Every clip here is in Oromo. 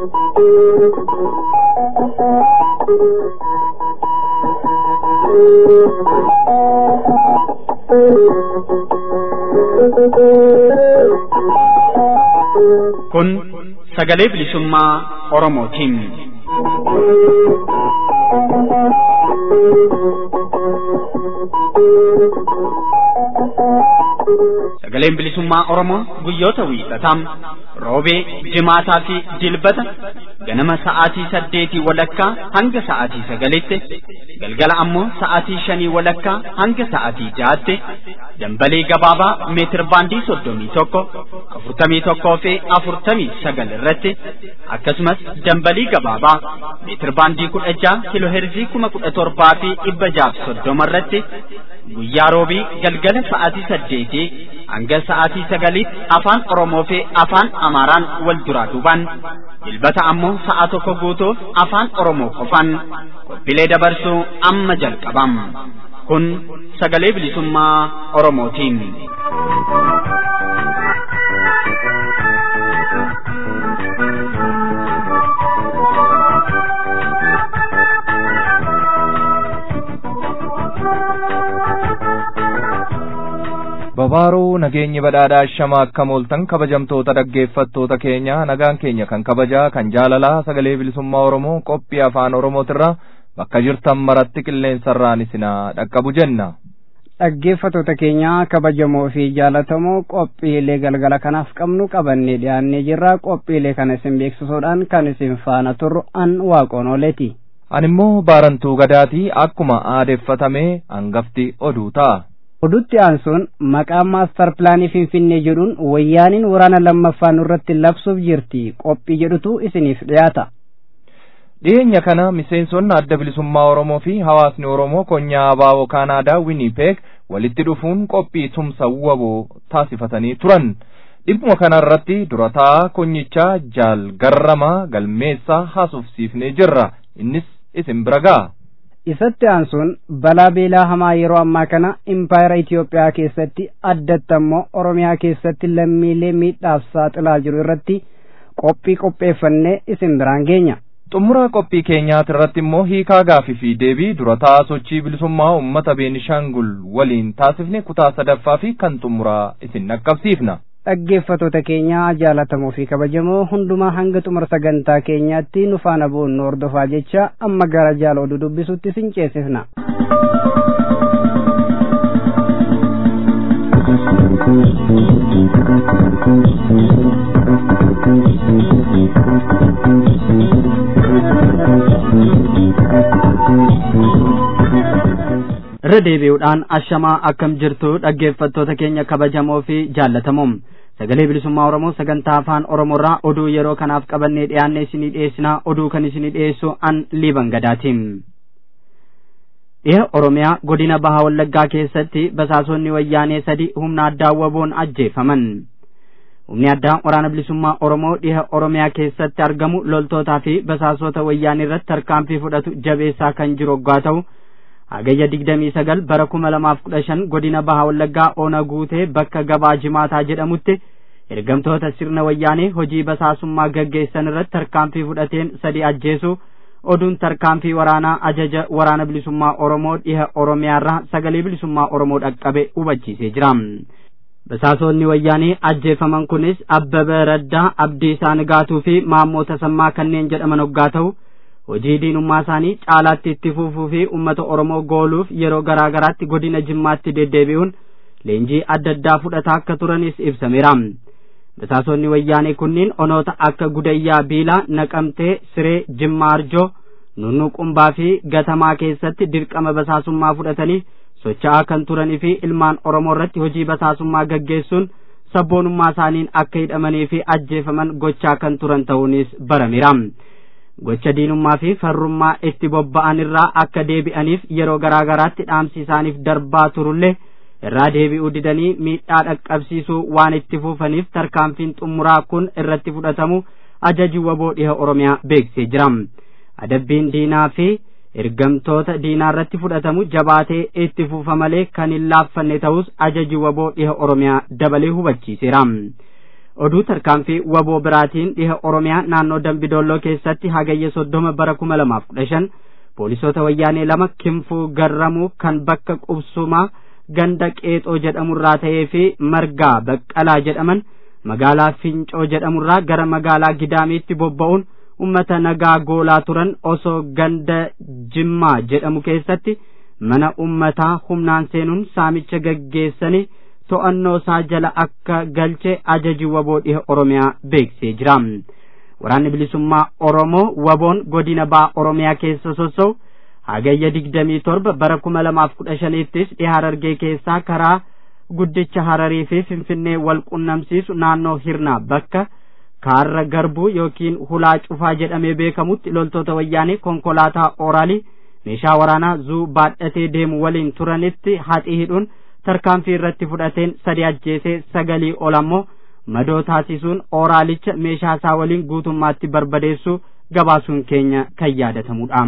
Kun sagalee bilisummaa Oromootiin. Sagaleen bilisummaa Oromoo guyyoota wiixataa roobee, jimaataa fi dilbata ganama sa'aatii saddeetii walakkaa hanga sa'aatii sagalitti galgala ammoo sa'aatii shanii walakkaa hanga sa'aatii ja'aatti dambalee gabaabaa meetir baandii soddomii tokko afurtamii tokkoo fi afurtamii sagal irratti akkasumas dambalii gabaabaa meetir baandii kudha ja'a kiloo heerzii kuma kudha torbaa fi dhibba jaaf soddoma irratti guyyaa roobii galgala sa'aatii saddeetii hanga sa'aatii sagaliitti afaan Oromoo fi afaan Amaaraan wal duraa duubaan dilbata ammoo sa'a tokko guutuuf afaan Oromoo qofaan qophiilee dabarsuu amma jalqabam. Kun sagalee bilisummaa Oromootiin. Babaaruu nageenyi badhaadhaa shama akka mooltan kabajamtoota dhaggeeffattoota keenya nagaan keenya kan kabajaa kan jaalalaa sagalee bilisummaa Oromoo qophii afaan Oromootirra bakka jirtan maratti qilleensarraan isinaa dhaqqabu jenna. Dhaggeeffattoota keenya kabajamoo fi jaalatamoo qophiilee galgala kanaaf qabnu qabannee dhiyaannee jirra qophiilee kana isin beeksisuudhaan kan isin faana turru an waaqoon ooleeti. Ani immoo baarantuu gadaatii akkuma aadeeffatamee hangafti oduu ta'a. Oduutti aansuun maqaa maastar pilaanii Finfinnee jedhuun wayyaaniin waraana lammaffaa nurratti labsuuf jirti qophii jedhutu isiniif dhiyaata. Dhiyeenya kana miseensonni adda bilisummaa Oromoo fi hawaasni Oromoo konyaa abaaboo Kaanaadaa Winnipeg walitti dhufuun qophii tumsa waboo taasifatanii turan. Dhibbuma kana irratti durataa konyichaa jaal garramaa galmeessaa haasofsiifnee jirra. Innis isin bira ga'a. isatti aansuun balaa beelaa hamaa yeroo ammaa kana impaayera Itoophiyaa keessatti addatti ammoo Oromiyaa keessatti lammiilee miidhaaf saaxilaa jiru irratti qophii qopheeffannee isin biraan geenya. Xumura qophii keenyaati irratti immoo hiikaa gaafii fi deebii durataa sochii bilisummaa uummata Beenishaangul waliin taasifne kutaa sadaffaa fi kan xumuraa isin dhaqqabsiifna. dhaggeeffatoota keenya jaalatamoo fi kabajamoo hundumaa hanga xumura sagantaa keenyaatti nu faana bu'uun nu hordofaa jecha amma gara jaala oduu dubbisutti isin ceesifna. irra deebi'uudhaan ashamaa akkam jirtu dhaggeeffattoota keenya kabajamoo fi jaallatamoo sagalee bilisummaa oromoo sagantaa afaan oromoorraa oduu yeroo kanaaf qabannee dhiyaanne isinii dhiyeessinaa oduu kan isinii dhiyeessu an liiban gadaatiin dhiha oromiyaa godina baha wallaggaa keessatti basaasonni wayyaanee sadi humna addaa waboon ajjeefaman humni addaa waraana bilisummaa oromoo dhiha oromiyaa keessatti argamu loltootaa fi basaasota wayyaanee irratti tarkaanfii fudhatu jabeessaa kan jiru hoggaa ta'u hagayya digdamii sagal bara kuma lamaaf kudha shan godina baha wallaggaa ona guutee bakka gabaa jimaataa jedhamutti ergamtoota sirna wayyaanee hojii basaasummaa gaggeessan irratti tarkaanfii fudhateen sadi ajjeesu oduun tarkaanfii waraanaa ajaja waraana bilisummaa oromoo dhiha oromiyaarraa sagalee bilisummaa oromoo dhaqqabe hubachiisee jira basaasonni wayyaanee ajjeefaman kunis abbaba raddaa abdiisaa nigaatuu fi maammoo tasammaa kanneen jedhaman hoggaa ta'u hojii diinummaa isaanii caalaatti itti fufuu fi uummata oromoo gooluuf yeroo garaa garaatti godina jimmaatti deddeebi'uun leenjii adda addaa fudhataa akka turanis ibsameera basaasonni wayyaanee kunniin onoota akka gudayyaa biilaa naqamtee siree jimmaa arjoo nunnuqumbaa fi gatamaa keessatti dirqama basaasummaa fudhatanii socho'aa kan turanii fi ilmaan oromoo irratti hojii basaasummaa gaggeessuun sabboonummaa isaaniin akka hidhamanii fi ajjeefaman gochaa kan turan ta'uunis barameera. gocha diinummaa fi farrummaa itti bobba'an irraa akka deebi'aniif yeroo garaa garaatti dhaamsi isaaniif darbaa turullee irraa deebi'uu didanii miidhaa dhaqqabsiisuu waan itti fufaniif tarkaanfiin xumuraa kun irratti fudhatamu ajaji waboo dhiha oromiyaa beeksisee jira adabbiin diinaa fi ergamtoota diinaa irratti fudhatamu jabaatee itti fufa malee kan hin laaffanne ta'us ajaji waboo dhiha oromiyaa dabalee hubachiiseera oduu tarkaanfii waboo biraatiin dhiha oromiyaa naannoo dambidolloo keessatti hagayya soddoma bara kuma lamaaf kudha shan poolisoota wayyaanee lama kinfuu garramuu kan bakka qubsumaa ganda qeexoo jedhamurraa ta'ee fi margaa baqqalaa jedhaman magaalaa fincoo jedhamurraa gara magaalaa gidaamiitti bobba'uun ummata nagaa goolaa turan osoo ganda jimmaa jedhamu keessatti mana ummataa humnaan seenuun saamicha gaggeessanii to'annoo isaa jala akka galche ajaji waboo dhiha oromiyaa beeksisee jira waraanni bilisummaa oromoo waboon godina baa oromiyaa keessa sossa'u hagayya digdamii torba bara kuma lamaaf kudha shaniittis dhiha harargee keessaa karaa guddicha hararii fi finfinnee wal qunnamsiisu naannoo hirnaa bakka kaarra garbuu yookiin hulaa cufaa jedhamee beekamutti loltoota wayyaanee konkolaataa ooraalii meeshaa waraanaa zuu baadhatee deemu waliin turanitti haxii hidhuun tarkaanfii irratti fudhateen sadi ajjeesee sagalii ol ammoo madoo taasisuun ooraalicha meeshaa isaa waliin guutummaatti barbadeessuu gabaasuun keenya kan yaadatamudha.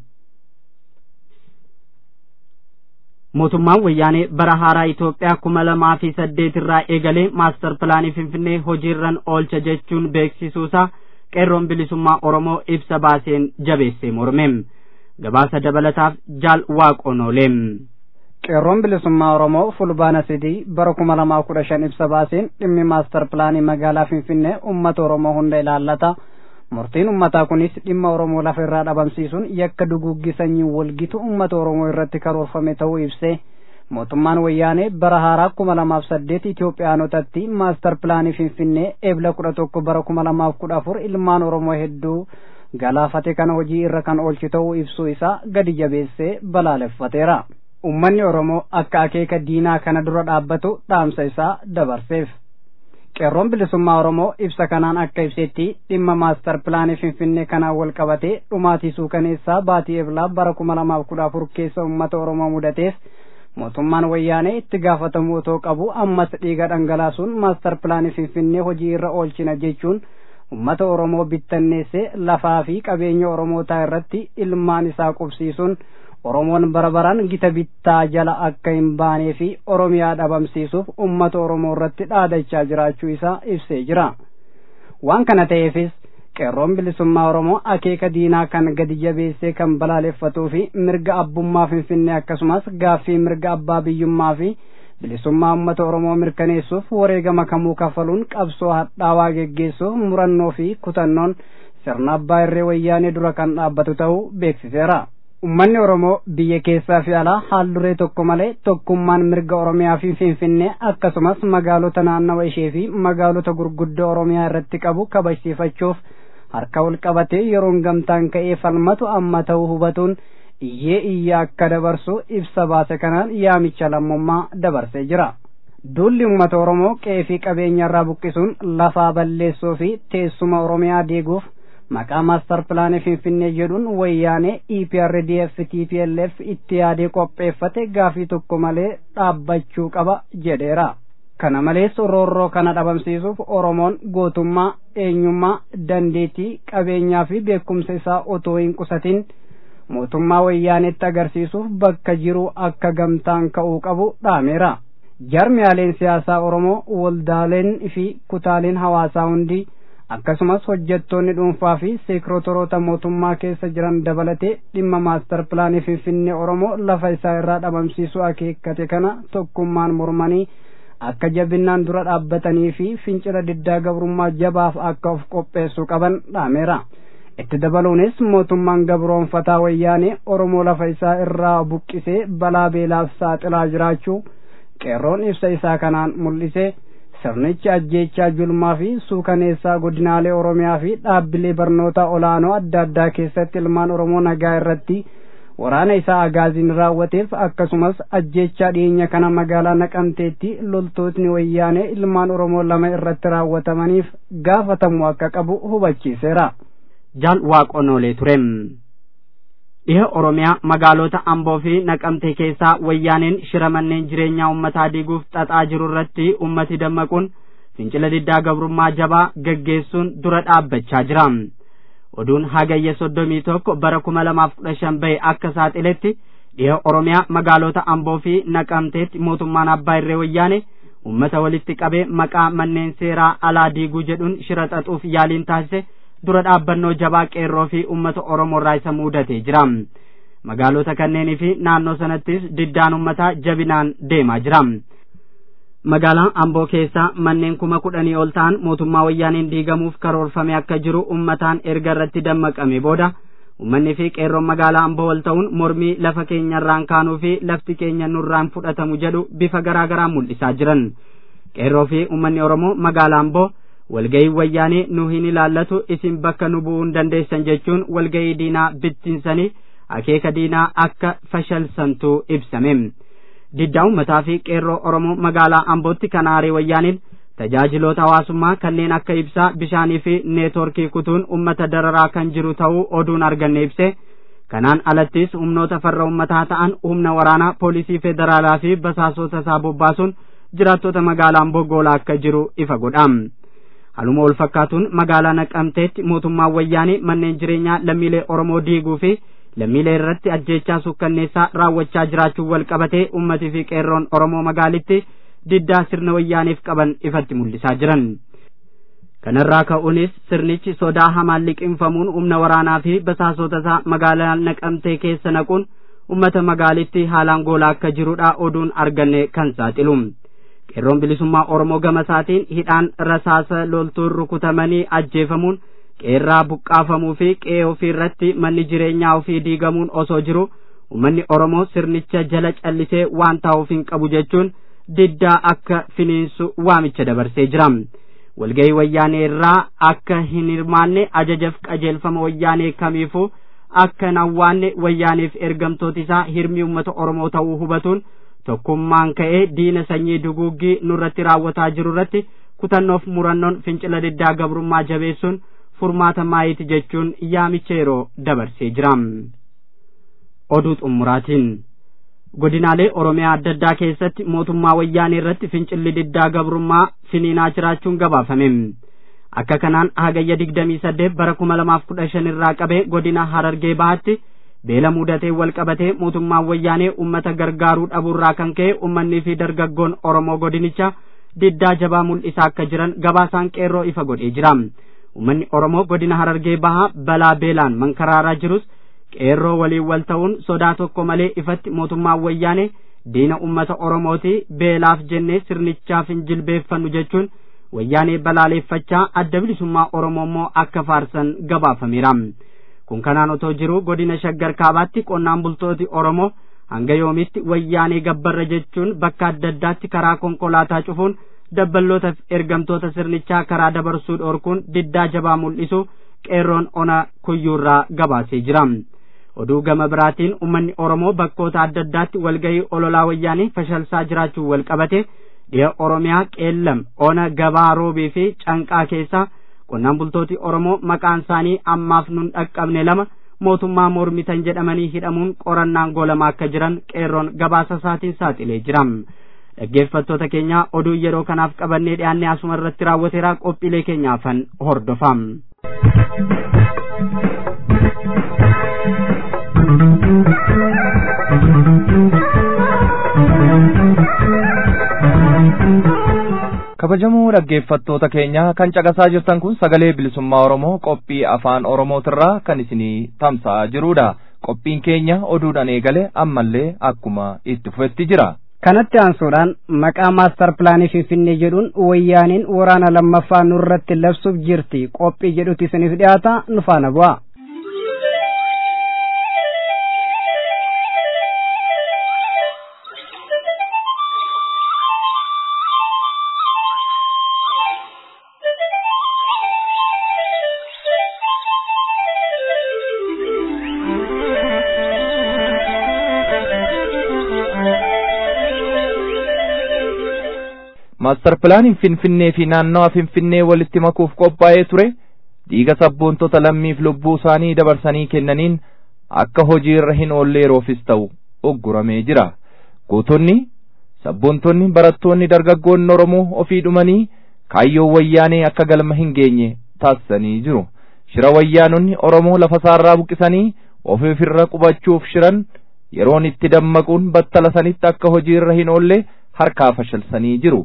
mootummaan wayyaanee bara haaraa Itoophiyaa kuma lamaa fi saddeet irraa eegalee maastar pilaanii Finfinnee hojiirran oolcha jechuun beeksisuusaa qeerroon bilisummaa Oromoo ibsa baaseen jabeessee morme. Gabaasa dabalataaf jaal waaqonooleem. qeerroon bilisummaa oromoo fulbaana sidii bara kuma lamaa kudha shan ibsa baaseen dhimmi maastar pilaanii magaalaa finfinnee ummata oromoo hunda ilaallata murtiin ummataa kunis dhimma oromoo lafa irraa dhabamsiisuun yakka duguuggi sanyii walgitu ummata oromoo irratti karoorfame ta'uu ibse mootummaan wayyaanee bara haaraa kuma lamaaf saddeet itiyoophiyaanotatti maastar pilaanii finfinnee eebla kudha tokko bara kuma lamaaf kudha afur ilmaan oromoo hedduu galaafate kana hojii irra kan oolchi ta'uu ibsuu isaa gadi jabeessee balaaleffateera. ummanni oromoo akka akeeka diinaa kana dura dhaabbatu dhaamsa isaa dabarseef qeerroon bilisummaa oromoo ibsa kanaan akka ibsetti dhimma maastar pilaanii finfinnee kanaan wal qabatee dhumaatii suukaneessaa baatii eblaa bara kuma lamaaf kudha afur keessa ummata oromoo mudateef mootummaan wayyaanee itti gaafatamuu otoo qabu ammas dhiiga dhangalaasuun maastar pilaanii finfinnee hojii irra oolchina jechuun ummata oromoo bittanneessee lafaa fi qabeenya oromootaa irratti ilmaan isaa qubsiisuun oromoon bara baraan gita bittaa jala akka hin baanee fi oromiyaa dhabamsiisuuf ummata oromoo irratti dhaadachaa jiraachuu isaa ibsee jira waan kana ta'eefis qeerroon bilisummaa oromoo akeeka diinaa kan gadi jabeessee kan balaaleffatuu fi mirga abbummaa finfinnee akkasumas gaaffii mirga abbaa biyyummaa fi bilisummaa ummata oromoo mirkaneessuuf wareegama kamuu kafaluun qabsoo hadhaawaa geggeessuuf murannoo fi kutannoon sirna abbaa irree wayyaanee dura kan dhaabbatu ta'uu beeksiseera. ummanni oromoo biyya keessaa fi alaa haal duree tokko malee tokkummaan mirga oromiyaa fi finfinnee akkasumas magaalota naannawa ishee fi magaalota gurguddoo oromiyaa irratti qabu kabajsiifachuuf harka wal qabatee yeroon gamtaan ka'ee falmatu amma ta'uu hubatuun iyyee iyya akka dabarsu ibsa baase kanaan yaamicha lammummaa dabarsee jira. Duulli uummata Oromoo qe'ee fi qabeenya irraa buqqisuun lafaa balleessuu fi teessuma Oromiyaa deeguuf maqaa maastar pilaanii finfinnee jedhuun wayyaanee EPRDF TPLF itti yaadee qopheeffate gaafii tokko malee dhaabbachuu qaba jedheera. Kana malees roorroo kana dhabamsiisuuf Oromoon gootummaa, eenyummaa, dandeettii, qabeenyaa fi beekumsa isaa otoo hin qusatin mootummaa wayyaanetti agarsiisuuf bakka jiru akka gamtaan ka'uu qabu dhaameera. Jarmiyaaleen siyaasaa Oromoo waldaaleen fi kutaaleen hawaasaa hundi akkasumas hojjettoonni dhuunfaa fi seekirotoroota mootummaa keessa jiran dabalatee dhimma maastar pilaanii finfinnee oromoo lafa isaa irraa dhabamsiisuu akeekkate kana tokkummaan mormanii akka jabinnaan dura dhaabbatanii fi fincila diddaa gabrummaa jabaaf akka of qopheessuu qaban dhaameera. itti dabaluunis mootummaan gabroonfataa wayyaanee oromoo lafa isaa irraa buqqisee balaa beelaaf saaxilaa jiraachuu qeerroon ibsa isaa kanaan mul'ise. sirnichi ajjeechaa julmaa fi suukaneessaa godinaalee oromiyaa fi dhaabbilee barnoota olaanoo adda addaa keessatti ilmaan oromoo nagaa irratti waraana isaa agaaziin raawwateef akkasumas ajjeechaa dhiyeenya kana magaalaa naqamteetti loltootni wayyaanee ilmaan oromoo lama irratti raawwatamaniif gaafatamuu akka qabu hubachiiseera. jaal waaqonoolee turem dhiha oromiyaa magaalota amboo fi naqamtee keessaa wayyaaneen shira manneen jireenyaa ummataa diiguuf xaxaa jiru irratti ummati dammaquun fincila diddaa gabrummaa jabaa gaggeessuun dura dhaabbachaa jira oduun hagayya soddomii tokko bara kuma lamaaf kudha shan bahe akka saaxiletti dhiha oromiyaa magaalota amboo fi naqamteetti mootummaan abbaa irree wayyaane ummata walitti qabee maqaa manneen seeraa alaa diiguu jedhuun shira xaxuuf yaaliin taasise dura dhaabbannoo jabaa qeerroo fi ummata oromoorraa isa muudatee jira magaalota kanneenii fi naannoo sanattis diddaan ummataa jabinaan deemaa jira magaalaa amboo keessaa manneen kuma kudhanii ol ta'an mootummaa wayyaaniin diigamuuf karoorfame akka jiru ummataan erga irratti dammaqame booda ummanni fi qeerroon magaalaa amboo wal ta'uun mormii lafa keenyarraan kaanuu fi lafti keenya nurraan fudhatamu jedhu bifa garaa garaa mul'isaa jiran qeerroo fi ummanni oromoo magaalaa amboo walgayii wayyaanii nu hin ilaallatu isin bakka nu bu'uu hin dandeessan jechuun walgayii diinaa bittinsanii akeeka diinaa akka fashalsantu ibsame diddaa ummataa fi qeerroo oromoo magaalaa ambootti kan aaree wayyaaniin tajaajiloota hawaasummaa kanneen akka ibsaa bishaanii fi neetworkii kutuun ummata dararaa kan jiru ta'uu oduun arganne ibse kanaan alattis humnoota farra ummataa ta'an humna waraanaa poolisii federaalaa fi basaasota isaa bobbaasuun jiraattota magaalaa amboo goolaa akka jiru ifa godha haluma wal fakkaatuun magaalaa naqamteetti mootummaan wayyaanii manneen jireenyaa lammiilee oromoo diiguu fi lammiilee irratti ajjeechaa sukkanneessaa raawwachaa jiraachuun wal qabatee ummatii fi qeerroon oromoo magaalitti diddaa sirna wayyaaniif qaban ifatti mul'isaa jiran kanarraa ka'uunis sirnichi sodaa hamaan liqinfamuun humna waraanaa fi basaasota isaa magaalaa naqamtee keessa naquun ummata magaalitti haalaan goolaa akka jirudha oduun arganne kan saaxilu qeerroon bilisummaa oromoo gama isaatiin hidhaan rasaasa loltuun rukutamanii ajjeefamuun qeerraa buqqaafamuu fi qe'ee ofii irratti manni jireenyaa ofii diigamuun osoo jiru ummanni oromoo sirnicha jala callisee waan taa'uuf hin qabu jechuun diddaa akka finiinsu waamicha dabarsee jira walgahii wayyaanee irraa akka hin hirmaanne ajajaaf qajeelfama wayyaanee kamiifuu akka hin hawwaanne wayyaaneef ergamtooti isaa hirmii ummata oromoo ta'uu hubatuun tokkummaan ka'ee diina sanyii duguuggii nurratti raawwataa jiru irratti kutannoof murannoon fincila diddaa gabrummaa jabeessuun furmaata maayiti jechuun yaamicha yeroo dabarsee jira oduu xumuraatiin godinaalee oromiyaa adda addaa keessatti mootummaa wayyaanee irratti fincilli diddaa gabrummaa finiinaa jiraachuun gabaafame akka kanaan hagayya digdamii saddeet bara kuma lamaaf kudha shan irraa qabee godina harargee bahaatti beela mudatee wal qabatee mootummaan wayyaanee ummata gargaaruu dhabuurraa kan ka'e ummannii fi dargaggoon oromoo godinicha diddaa jabaa mul'isaa akka jiran gabaasaan qeerroo ifa godhee jira ummanni oromoo godina harargee bahaa balaa beelaan mankaraaraa jirus qeerroo waliin wal ta'uun sodaa tokko malee ifatti mootummaan wayyaane diina ummata oromooti beelaaf jennee sirnichaaf hin jilbeeffannu jechuun wayyaanee balaaleeffachaa adda bilisummaa oromoo immoo akka faarsan gabaafameera kun kanaan otoo jiru godina shaggar kaabaatti qonnaan bultooti oromoo hanga yoomitti wayyaanee gabbarra jechuun bakka adda addaatti karaa konkolaataa cufuun dabbalootaaf ergamtoota sirnichaa karaa dabarsuu dhoorkuun diddaa jabaa mul'isu qeerroon ona kuyyuurraa gabaasee jira oduu gama biraatiin ummanni oromoo bakkoota adda addaatti walgahii ololaa wayyaanii fashalsaa jiraachuu wal qabate dhiha oromiyaa qeellam ona gabaa roobii fi canqaa keessaa qonnaan bultooti oromoo maqaan isaanii ammaaf nun dhaqqabne lama mootummaa mormitan jedhamanii hidhamuun qorannaan goolamaa akka jiran qeerroon gabaasa isaatiin saaxilee jira dhaggeeffattoota keenya oduu yeroo kanaaf qabannee dhiyaannee asuma irratti raawwateera qophiilee keenyaafan hordofaa kabajamoo dhaggeeffattoota keenya kan caqasaa jirtan kun sagalee bilisummaa oromoo qophii afaan oromootirraa kan isinii tamsa'aa jirudha qophiin keenya oduudhaan eegale ammallee akkuma itti fufetti jira kanatti aansuudhaan maqaa maastar pilaanii finfinnee jedhuun wayyaaniin waraana lammaffaa nurratti labsuuf jirti qophii jedhutti isiniif dhiyaata nu faana bu'a. maastar pilaaniin finfinnee fi naannawa finfinnee walitti makuuf qophaa'ee ture dhiiga sabboontota lammiif lubbuu isaanii dabarsanii kennaniin akka hojii irra hin oolle yeroofis ta'u ugguramee jira gootonni sabboontonni barattoonni dargaggoonni oromoo ofii dhumanii kaayyoon wayyaanee akka galma hin geenye taasisanii jiru shira wayyaanonni oromoo lafa isaarraa buqisanii ofiif irra qubachuuf shiran yeroon itti dammaquun battala sanitti akka hojii irra hin oolle harkaa fashalsanii jiru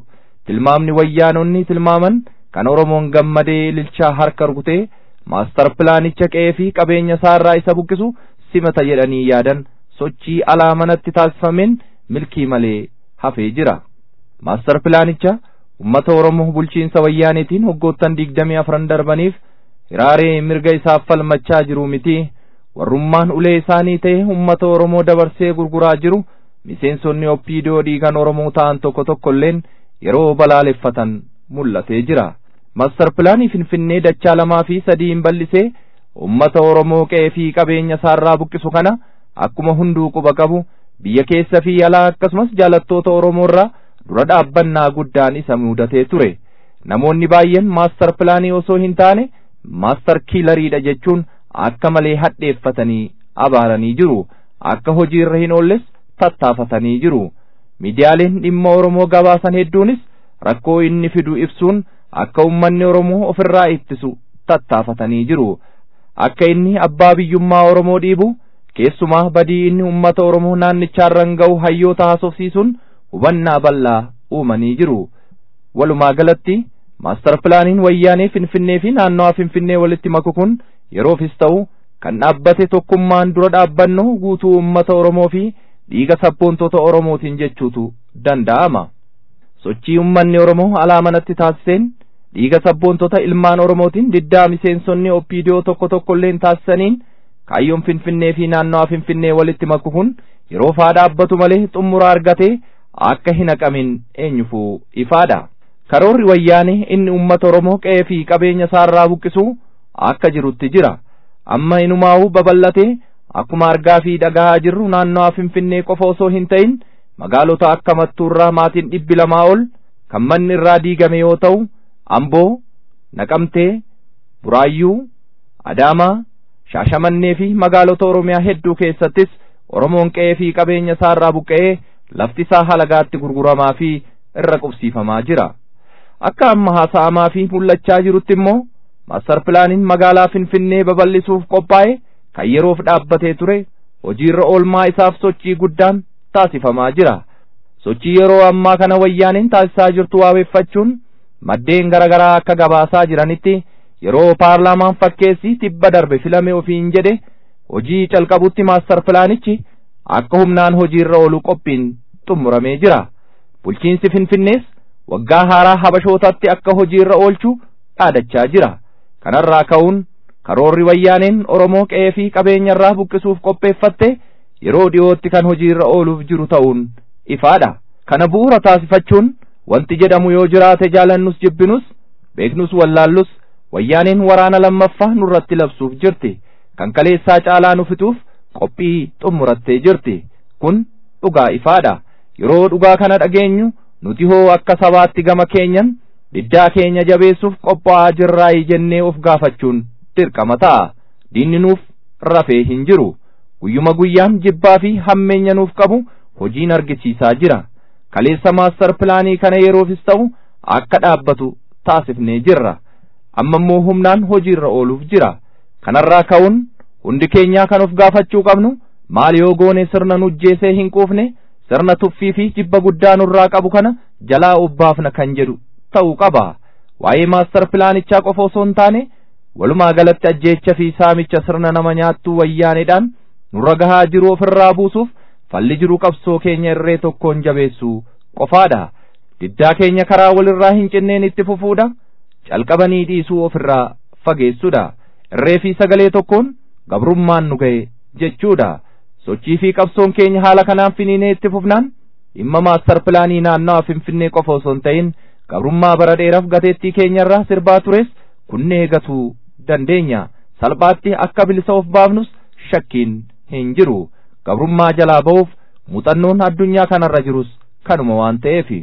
tilmaamni wayyaanonni tilmaaman kan oromoon gammadee ililchaa harka rukutee maastar pilaanicha qe'ee fi qabeenya isaarraa isa buqqisu simata jedhanii yaadan sochii alaa manatti taasifameen milkii malee hafee jira maastar pilaanicha ummata oromoo bulchiinsa wayyaaneetiin hoggoottan digdamii afran darbaniif hiraaree mirga isaaf falmachaa jiru miti warrummaan ulee isaanii ta'e ummata oromoo dabarsee gurguraa jiru miseensonni oppiidoo dhiigan oromoo ta'an tokko tokkolleen yeroo balaaleffatan mul'atee jira maastar pilaanii finfinnee dachaa lamaa fi sadiin bal'isee ummata oromoo qe'ee fi qabeenya isaarraa buqqisu kana akkuma hunduu quba qabu biyya keessa fi alaa akkasumas jaalattoota oromoorraa dura dhaabbannaa guddaan isa mudatee ture namoonni baay'een maastar pilaanii osoo hin taane maastar kiilariidha jechuun akka malee hadheeffatanii abaaranii jiru akka hojiirra hin oolles tattaafatanii jiru miidiyaaleen dhimma oromoo gabaasan hedduunis rakkoo inni fidu ibsuun akka ummanni oromoo ofirraa ittisu tattaafatanii jiru akka inni abbaa biyyummaa oromoo dhiibu keessumaa badii inni ummata oromoo naannichaarran ga'u hayyoota haasofsiisuun hubannaa bal'aa uumanii jiru walumaa galatti maastar pilaaniin wayyaanee finfinnee fi naannawaa finfinnee walitti maku kun yeroofis ta'u kan dhaabbate tokkummaan dura dhaabbannu guutuu ummata oromoo fi dhiiga sabboontota oromootiin jechuutu danda'ama sochii ummanni oromoo alaa manatti taasiseen dhiiga sabboontota ilmaan oromootiin diddaa miseensonni oppiidiyoo tokko tokkolleen taasisaniin kaayyoon finfinnee fi naannawaa finfinnee walitti maku kun yeroo faa dhaabbatu malee xumura argatee akka hin haqamin eenyufuu ifaadha karoorri wayyaanee inni ummata oromoo qe'ee fi qabeenya isaarraa buqqisuu akka jirutti jira amma inumaa'uu babal'atee akkuma argaa fi dhagahaa jirru naannawaa finfinnee qofa osoo hin ta'in magaalota akka mattuurraa maatiin dhibbi lamaa ol kan manni irraa diigame yoo ta'u amboo naqamtee buraayyuu adaamaa shaashamannee fi magaalota oromiyaa hedduu keessattis oromoon qe'ee fi qabeenya isaarraa buqqa'ee lafti isaa halagaatti gurguramaa fi irra qubsiifamaa jira akka amma haasa'amaa fi mul'achaa jirutti immoo maastar pilaaniin magaalaa finfinnee babal'isuuf qophaa'e kan yeroof dhaabbatee ture hojiirra oolmaa isaaf sochii guddaan taasifamaa jira sochii yeroo ammaa kana wayyaaniin taasisaa jirtu waaweffachuun maddeen garaagaraa akka gabaasaa jiranitti yeroo paarlaamaan fakkeessi tibba darbe filame ofiin jedhe hojii calqabutti maastar pilaanichi akka humnaan hojiirra oolu qophiin xumuramee jira bulchiinsi finfinnees waggaa haaraa habashootatti akka hojiirra oolchu dhaadachaa jira kanarraa ka'uun karoorri wayyaaneen oromoo qe'ee fi qabeenyarraa buqqisuuf qopheeffatte yeroo dhiyootti kan hojiirra ooluuf jiru ta'uun ifaadha kana bu'uura taasifachuun wanti jedhamu yoo jiraate jaalannus jibbinus beeknus wallaallus wayyaaneen waraana lammaffaa nurratti labsuuf jirti kan kaleessaa caalaa nu fixuuf qophii xumurattee jirti kun dhugaa ifaadha yeroo dhugaa kana dhageenyu nuti hoo akka sabaatti gama keenyan diddaa keenya jabeessuuf qophaa'aa jirraayi jennee of gaafachuun dirqama ta'a diinni nuuf rafee hin jiru guyyuma guyyaan jibbaa fi hammeenya nuuf qabu hojiin argisiisaa jira kaleessa maastar pilaanii kana yeroofis ta'u akka dhaabbatu taasifnee jirra amma immoo humnaan hojiirra ooluuf jira kanarraa ka'uun hundi keenyaa kan of gaafachuu qabnu maal yoo goone sirna nujjeesee hin quufne sirna tuffii fi jibba guddaa nurraa qabu kana jalaa obbaafna kan jedhu ta'uu qaba waa'ee maastar pilaanichaa qofa osoo hin taane walumaa galatti ajjeecha fi saamicha sirna nama nyaattuu wayyaaneedhaan nurra gahaa jiru ofirraa buusuuf falli jiru qabsoo keenya irree tokkoon jabeessuu qofaadha diddaa keenya karaa walirraa hin cinneen itti fufuudha calqabanii dhiisuu ofirraa fageessuudha irree fi sagalee tokkoon gabrummaan nu ga'e jechuudha sochii fi qabsoon keenya haala kanaan finiinee itti fufnaan dhimma maastar pilaanii naannawaa finfinnee qofa osoo hin ta'in gabrummaa bara dheeraaf gateettii keenyarraa sirbaa tures kunnee gatuu dandeenya salphaatti akka bilisa of baafnus shakkiin hin jiru gabrummaa jalaa ba'uuf muuxannoon addunyaa kanarra jirus kanuma waan ta'eefi.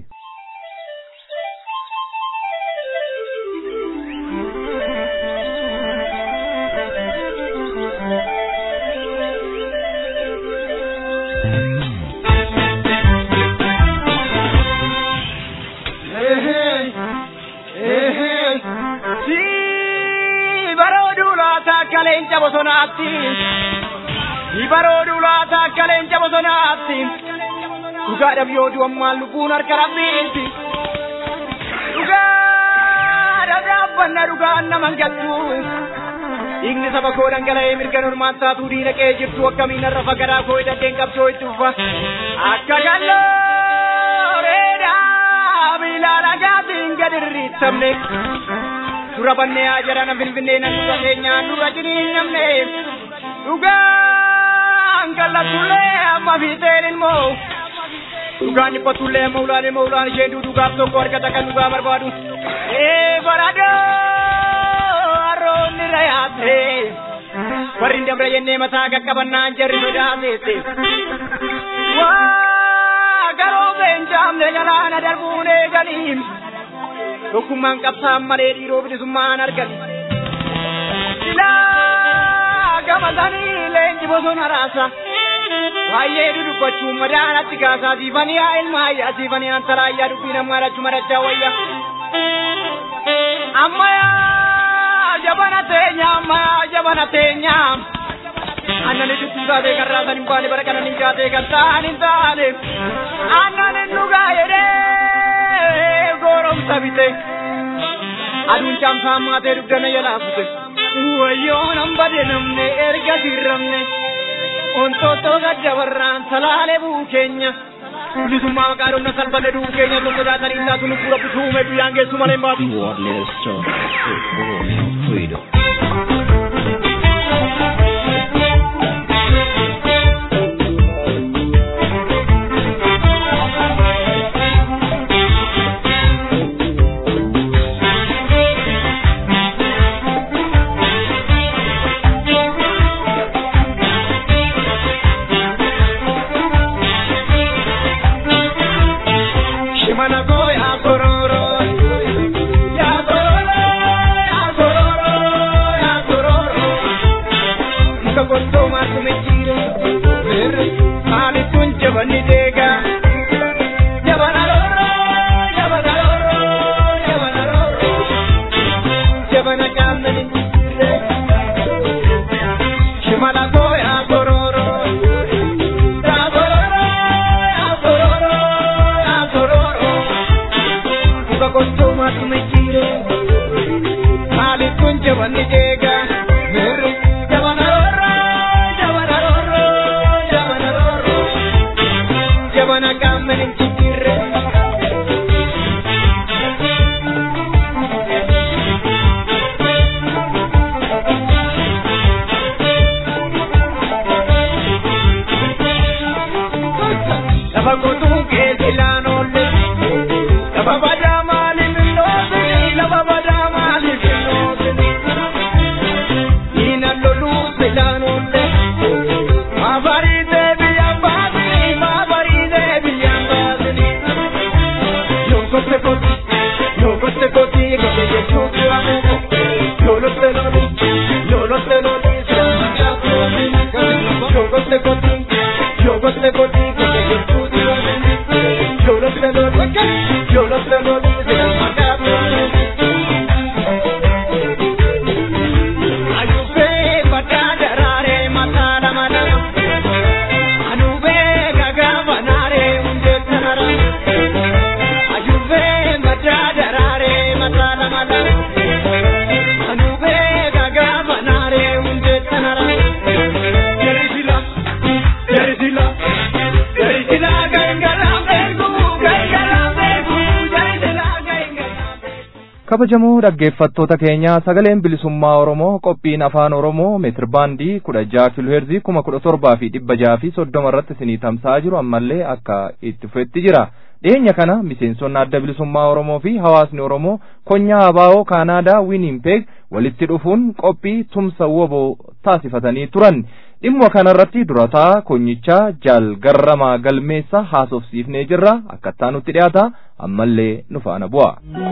leenca bosonaatti ibarooduu laata akka leenca bosonaatti dhugaadhaaf yoo du'an maal lubbuun harka rabbiitti dubbanna dhugaan naman gattu dhiigni saba koo dhangala'ee mirga normaan taatuu diina qe'ee jirtu akkamiin har'a fagaraa koo hidhateen qabsoo itti ufa akka gallooreedhaa miilaan agaatiin gad irriittamne dura bannee haa jedhana finfinnee nan dura keenyaan dura jiniin namne dhugaan kallatullee amma fiixeen ilmoo dhugaan dhiphatullee amma ulaan ilmoo ulaan isheen duudugaaf tokko argata kan dhugaa barbaadu ee baradoo harroonni rayaate warri dabra jennee mataa qaqqabannaan jarri sodaateette waa garoo beenjaamne galaana darbuun eeganiin tokkummaan qabsaan malee dhiiroo bilisummaan argan silaa gamatanii leenji bosona raasa baay'ee dudubbachuun madaanatti kaasaa siifanii haa ilmaayyaa siifanii antaraayyaa dubbii namaa dhachuu madachaa wayya ammayaa jabana teenya ammayaa jabana teenya annani dubbii taatee kan raasan hin baane bara kana hin jaatee kan ta'an hin taane annani dhugaa jedhee goromsa bite aduun caamsaa maatee dugdana jalaafute wayyoo nan bade namne erga dirramne ontoottoo gaddabarraan salaalee buu keenya bilisummaa maqaa dhumna salphanne duu keenya tokko jaatanii taatu lubbuu rabbi tuume guyyaan geessu malee hin baatu. You are listening to Oromian Freedom. Shimana go ya kororo ya kororo ya kororo ya kororo Muka gondo matu mechire Mere Ali tunche bani dega Jabana roro Jabana roro Jabana roro Jabana kamna ninjire Shimana go ya kororo Ya kororo ya kororo ya kororo Muka gondo matu mechire Ali tunche bani dega Mere Jabana roro Jabana roro Jabana roro Jabana kamna ninjire Lafa qotuu keessa ilaanolle lafa badaa maaliif hin dhoofini lafa badaa maaliif hin dhoofini diina loluuf ilaanolle maabariitee biyyaan baasini maabariitee biyyaan baasini yoo gotte kooti yoo gotte kooti gote jechuun dura yoo lotte loli yoo lotte loli sirna gaafoo yoo gotte kooti yoo gotte kooti gote jechuun dura yoo lotte loli yoo lotte loli sirna gaafoo. Ayubee badaa daraaree mataa lama lama. Anubee gagaa banaaree hundee tanara. Ayubee badaa daraaree mataa lama lama. Anubee gagaa banaaree hundee tanara. Jerisila, jerisila, jerisila gangaraa beeku, gangaraa beeku, jerisila gangaraa beeku. kabajamoo dhaggeeffattoota keenya sagaleen bilisummaa oromoo qophiin afaan oromoo meetir baandii kudha jaha kiloheerzii kuma kudha torbaa fi dhibba jaha fi soddoma irratti isinii tamsa'aa jiru ammallee akka itti fufetti jira dhiyeenya kana miseensonni adda bilisummaa oromoo fi hawaasni oromoo konyaa abaa'oo kaanaadaa wiiniimpeeg walitti dhufuun qophii tumsa woboo taasifatanii turan dhimma kanarratti durataa konyichaa jaal garramaa galmeessa haasofsiifnee jirra akkattaa nutti dhiyaata ammallee nu faana bu'a.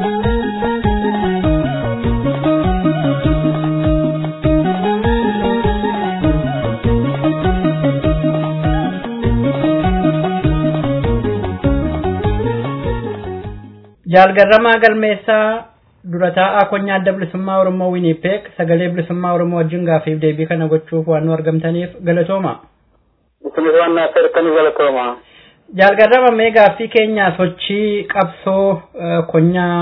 Jaalgarramaa galmeessaa dura taa'aa konyaa adda bilisummaa Oromoo Wiinipeek sagalee bilisummaa Oromoo wajjin gaaffiif deebii kana gochuuf waan nu argamtaniif galatooma. Bilisummaan naasir kan galatooma. Jaalgarrama mee gaaffii keenya sochii qabsoo eh, konyaa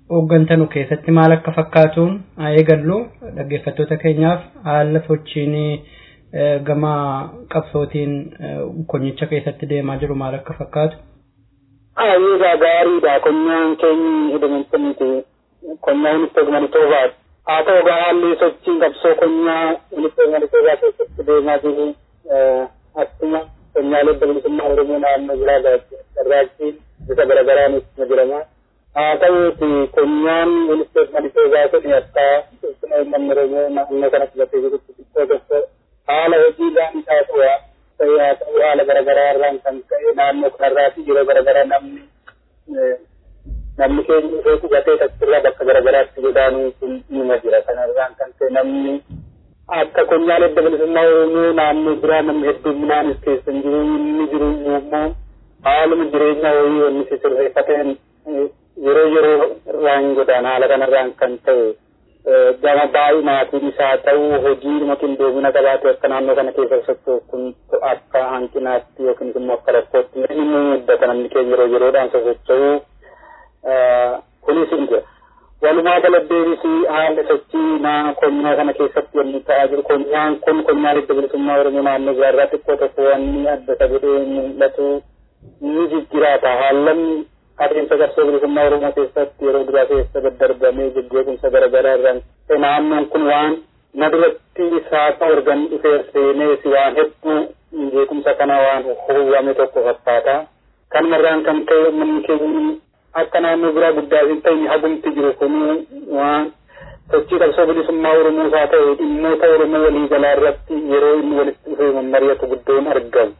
hooggantanu keessatti maal akka fakkaatuun haa eegallu dhaggeeffattoota keenyaaf haala sochiin gama qabsootiin konyicha keessatti deemaa jiru maal akka fakkaatu. Ayyuugaa gaariidha konyaan keenyi hidhamante miti konyaan ministeera Manitoobaati. Haa ta'u egaa haalli sochiin qabsoo konyaa ministeera Manitoobaa keessatti deemaa jiru akkuma konyaalee bilisummaa Oromoo naannoo biraa garraachii bifa garaagaraan itti jirama. Haa ta'uuti konyaan ministeera Manitoobaa kun akka ibsina uummanni Oromoo naannoo kana filatee jirutti xiqqoo tokko haala hojiidhaan isaa ta'uu ta'ee haa ta'u haala garaagaraa irraan kan ka'e naannoo kanarraati yeroo garaagaraa namni namni keenya dhufee qubatee taksirraa bakka garaagaraatti godaanuu kun nima jira kanarraan kan ka'e namni akka konyaalee adda bilisummaa Oromoo naannoo biraa namni hedduminaanis keessa hin jiru inni jiru immoo haaluma jireenya wayii wanni si sirreeffateen yeroo yeroo irraan godaan haala kanarraan kan ta'e gama baay'inaatiin isaa ta'uu hojiidhuma qindoomina qabaate akka naannoo kana keessa socho'u kun akka hanqinaatti yookiin immoo akka rakkootti inni muddata namni keenya yeroo yeroodhaan sosocho'u kunis hin jira. Walumaa galatti haalli sochii naa konyaa kana keessatti yommuu ta'aa jiru konyaan kun konyaa adda bilisummaa Oromoo naannoo biraarraa xiqqoo tokko wanni adda isa godhee mul'atu ni jijjiraata haallan adeemsa qabsoo bilisummaa Oromoo keessatti yeroo duraa keessa daddarbamee jijjeequmsa garaagaraa irraan naannoon kun waan na duratti isaa organ dhufee seenee si waan hedduu jeequmsa kana waan hubame tokko fakkaata. Kanumarraan kan ka'e uummanni keenya akka naannoo biraa guddaa hin ta'in hagumti jiru kun waan sochii qabsoo bilisummaa Oromoo isaa ta'e dhimmoota Oromoo walii galaa irratti yeroo inni walitti dhufee mammari'atu guddoon argamu.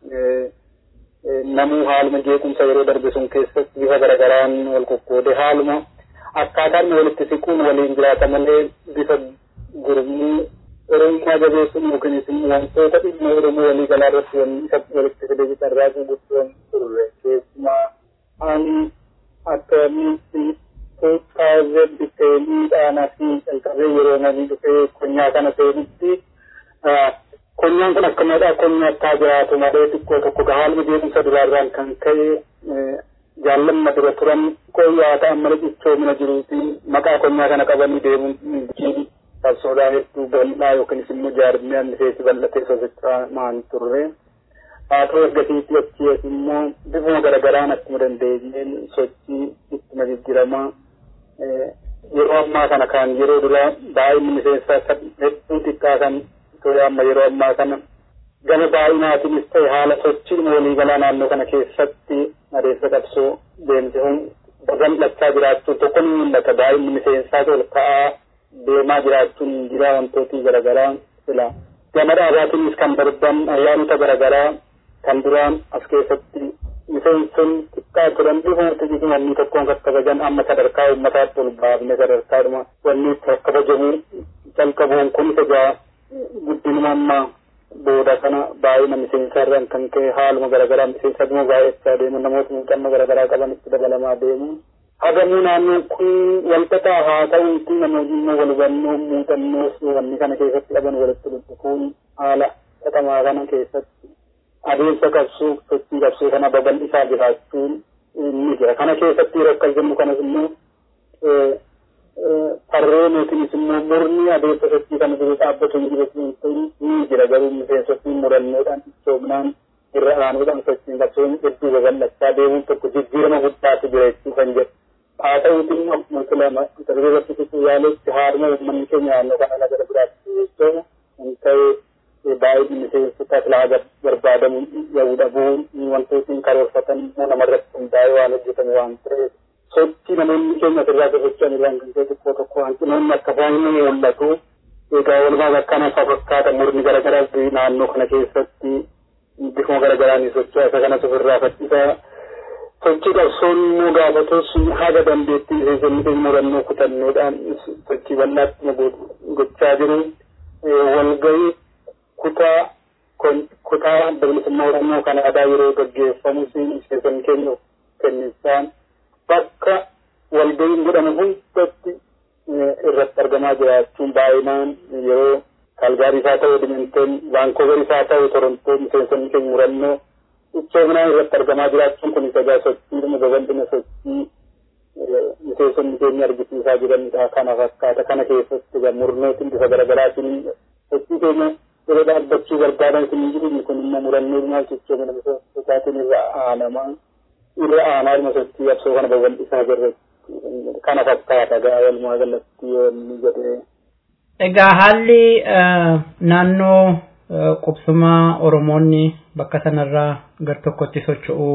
namuu haaluma jeequmsa yeroo darbe sun keessatti bifa garagaraan wal qoqqoode haaluma akkaataan walitti siquun waliin jiraata malee bifa gurmuu oromummaa jabeessuun yookiinis immoo wantoota dhimma oromoo walii galaa irratti wanni isa walitti fidee carraaquu guddoon turre keessumaa ani akkamitti tuutaaze biteenii fi calqabee yeroo namni dhufee konyaa kana seenutti konyaan kun akkamiidha konyaa akkaa jiraatu malee xiqqoo tokko haaluma deemsa duraarraan kan ka'e jaallamma dura turan qoyyaa ta'an malee cichoomina jiruutiin maqaa konyaa kana qabanii deemuun jiidhi qabsoodhaa hedduu bal'aa yookiinis immoo jaarmiyaan miseensi bal'atee sosocho'aa maan turre haa ta'u ergasiitti achi immoo bifuma garagaraan akkuma dandeenyeen sochii ittuma jijjiramaa yeroo ammaa kana kan yeroo duraa baay'inni miseensaa hedduu xiqqaa kan ture amma yeroo ammaa kana gama baay'inaatiinis ta'e haala sochii waliigalaa naannoo kana keessatti adeemsa qabsoo deemsisuun babal'achaa jiraachuun tokko ni mul'ata baay'inni miseensaa ol ka'aa deemaa jiraachuun jira wantooti garaagaraa fila gama dhaabaatiinis kan darban ayyaanota garaagaraa kan duraan as keessatti miseenson xiqqaa turan bifuma xixiqqii wanni tokkoon kakkabajan amma sadarkaa uummataatti ol baafne sadarkaadhuma wanni itti kakkabajamu calqabuun kun isa guddinuma amma booda kana baay'ina miseensa irraan kan ka'e haaluma garaagaraa miseensa dhuma baay'achaa deemu namoota muuxannoo garaagaraa qaban itti dabalamaa deemu. Hagamuu naannoon kun walxaxaa haa ta'uuti namoonni immoo wal hubannoo muuxannoos wanni kana keessatti qaban walitti dhufuun haala xaxamaa kana keessatti adeemsa qabsoo sochii qabsoo kana babal'isaa jiraachuun ni jira. Kana keessatti yeroo akkas jennu kanas immoo farreen yookiinis immoo murni adeemsa sochii kana jiru dhaabbatu hin jiru ni jira garuu miseensotiin murannoodhaan ichoominaan irra aanuudhaan sochiin qabsoon hedduu babal'achaa deemuun tokko jijjiirama guddaatu jira jechuu kan jedhu. Haa ta'uuti immoo akkuma filama darbeerratti tuquu yaaletti haaduma uummanni keenya naannoo kana laga biraatti jechuudha. Kan ta'e baay'ee miseensota filaa barbaadamu yahuu dhabuun wantootni karoorfatan immoo namarratti hundaa'ee waan hojjetamu waan tureef. sochii namoonni keenya asirraa sosocho'an irraan kan ta'e tokko tokko hanqinoonni akka isaan ni mul'atu. Egaa walumaa akkana akka fakkaata murni garaagaraa naannoo kana keessatti bifuma garaagaraan socho'a isa kanas ofirraa fakkisa. Sochii qabsoon immoo gaafatus haga dandeettii miseensonni keenya murannoo kutannoodhaan sochii bal'aatti gochaa jiru. Walgahii kutaa kutaa adda bilisummaa Oromoo kan aadaa yeroo gaggeeffamus miseensonni keenya kennisaan bakka walgahiin godhamu hundatti irratti argamaa jiraachuun baay'inaan yeroo kaalgaarii isaa ta'u edmonton vaankooverii isaa ta'u torontoo miseensonni keenya murannoo ichoominaan irratti argamaa jiraachuun kun isa gaa sochii babal'ina sochii miseensonni keenya argisiisaa jiranidha kana fakkaata kana keessatti egaa murnootiin bifa garaagaraatiin sochii keenya yeroo dhaabbachuu barbaadan kun hin jiru kun immoo murannoo maal jechuun miseensotaatiin irra aanamaa irra aanaa ilma sochii absoo kana babal'isaa jirre kana fakkaata gaa walumaa galatti yoo inni jedhee. Egaa haalli naannoo qubsumaa Oromoonni bakka sanarraa gar tokkotti socho'uu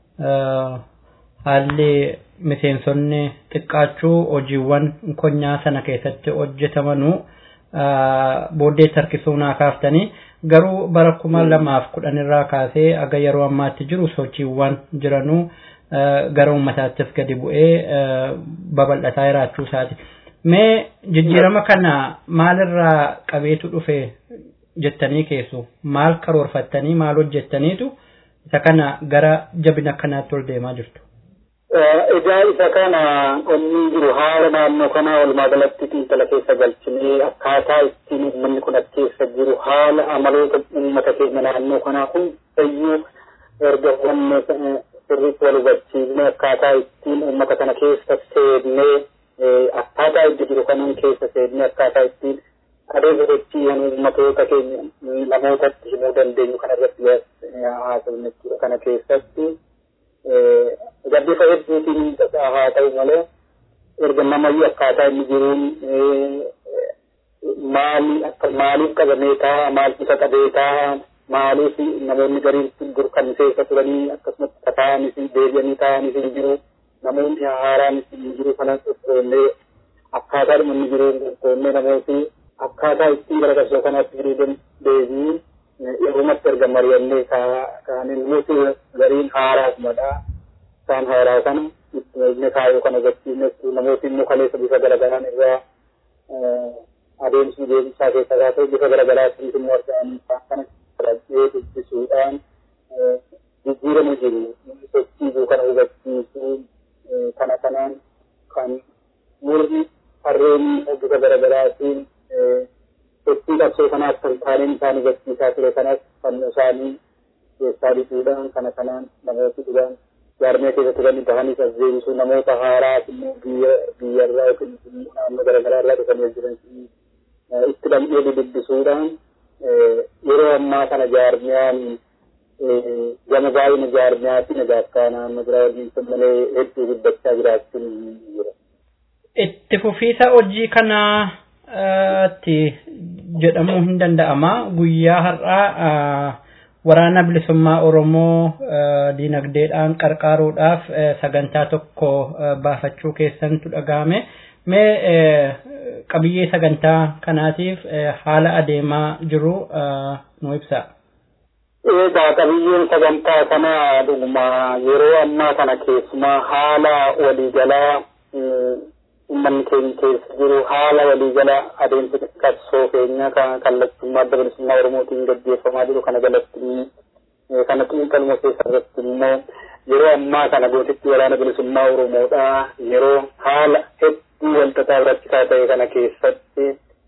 haalli miseensonni xiqqaachuu hojiiwwan konyaa sana keessatti hojjetamanuu booddee harkisuu naa kaaftanii garuu bara kuma lamaaf kudhan irraa kaasee aga yeroo ammaatti jiru sochiiwwan jiranuu gara uummataattis gadi bu'ee babal'ataa jiraachuu isaati. Mee jijjiirama kana maalirraa qabeetu dhufe jettanii keessu maal karoorfattanii maal hojjettaniitu isa kana gara jabina kanaatti ol deemaa jirtu. Egaa isa kana onni jiru haala naannoo kanaa walumaa galatti xiinxala keessa galchinee akkaataa ittiin uummanni kun as keessa jiru haala amaloota uummata keenya naannoo kanaa hundayyuu erga hubanne sirriitti wal hubachiifne akkaataa ittiin uummata kana keessa seennee akkaataa itti jiru kanan keessa seennee akkaataa ittiin adeemsa sochii uummatoota keenya namootatti himuu dandeenyu kana irratti haasofne jechuudha kana keessatti. Gabbifa hedduutiin haa ta'u malee erga namayyuu akkaataa inni jiruun maali akka maaliif qabamee ta'a maal isa qabee ta'a maaliif namoonni gariin dur kan keessa turanii akkasumas taa'anis deebi'anii taa'anis hin jiru namoonni haaraanis hin jiru kana qophoonnee akkaataa inni jiruun qophoonnee namooti akkaataa ittiin gara qabsoo kanaatti jiruu deebii yerumatti erga mari'annee kaaniin nuti gariin haaraasumadha. Isaan haaraa kana itti kaayoo kana hubachiifne namooti immoo kaleessa bifa garagaraan irraa adeemsi deemsaa keessa kaasee bifa garagaraatiin immoo argamanii kana fudhachee dubbisuudhaan jijjiiramu jiru. Sochiisuu kana hubachiisuu kana kanaan kan murni harreen bifa garagaraatiin sochii qabsoo kanaaf kan taaneen isaan hubachiisaa ture kanas fannoo isaanii keessaa dhiisuudhaan kana kanaan namooti dhugaan jaarmee keessa turan bahanii sasseebisuu namoota haaraa immoo biyya biyyarraa yookiin naannoo garaagaraa irraa dhufanii jiran itti dhamdhee dubbisuudhaan yeroo ammaa kana jaarmiyaan gama baay'ina jaarmiyaatiin egaa akka naannoo biraa waliin malee hedduu guddachaa jiraachuun jira. Itti fufiisa hojii kanaatti jedhamuu hin danda'ama guyyaa har'aa waraana bilisummaa Oromoo diinagdeedhaan qarqaaruudhaaf sagantaa tokko baafachuu keessantu dhagahame. Mee qabiyyee sagantaa kanaatiif haala adeemaa jiru nu ibsa. Egaa qabiyyeen sagantaa kanaa dhuguma yeroo ammaa kana keessumaa haala waliigalaa uummanni keenya keessa jiru haala waliigala adeemsa qabsoo keenya kan kallattummaa adda bilisummaa Oromootiin gaggeeffamaa jiru kana jalatti kana xiinxaluma keessa irratti immoo yeroo ammaa kana gootitti waraana bilisummaa Oromoodha yeroo haala hedduu walxaxaa rakkisaa ta'e kana keessatti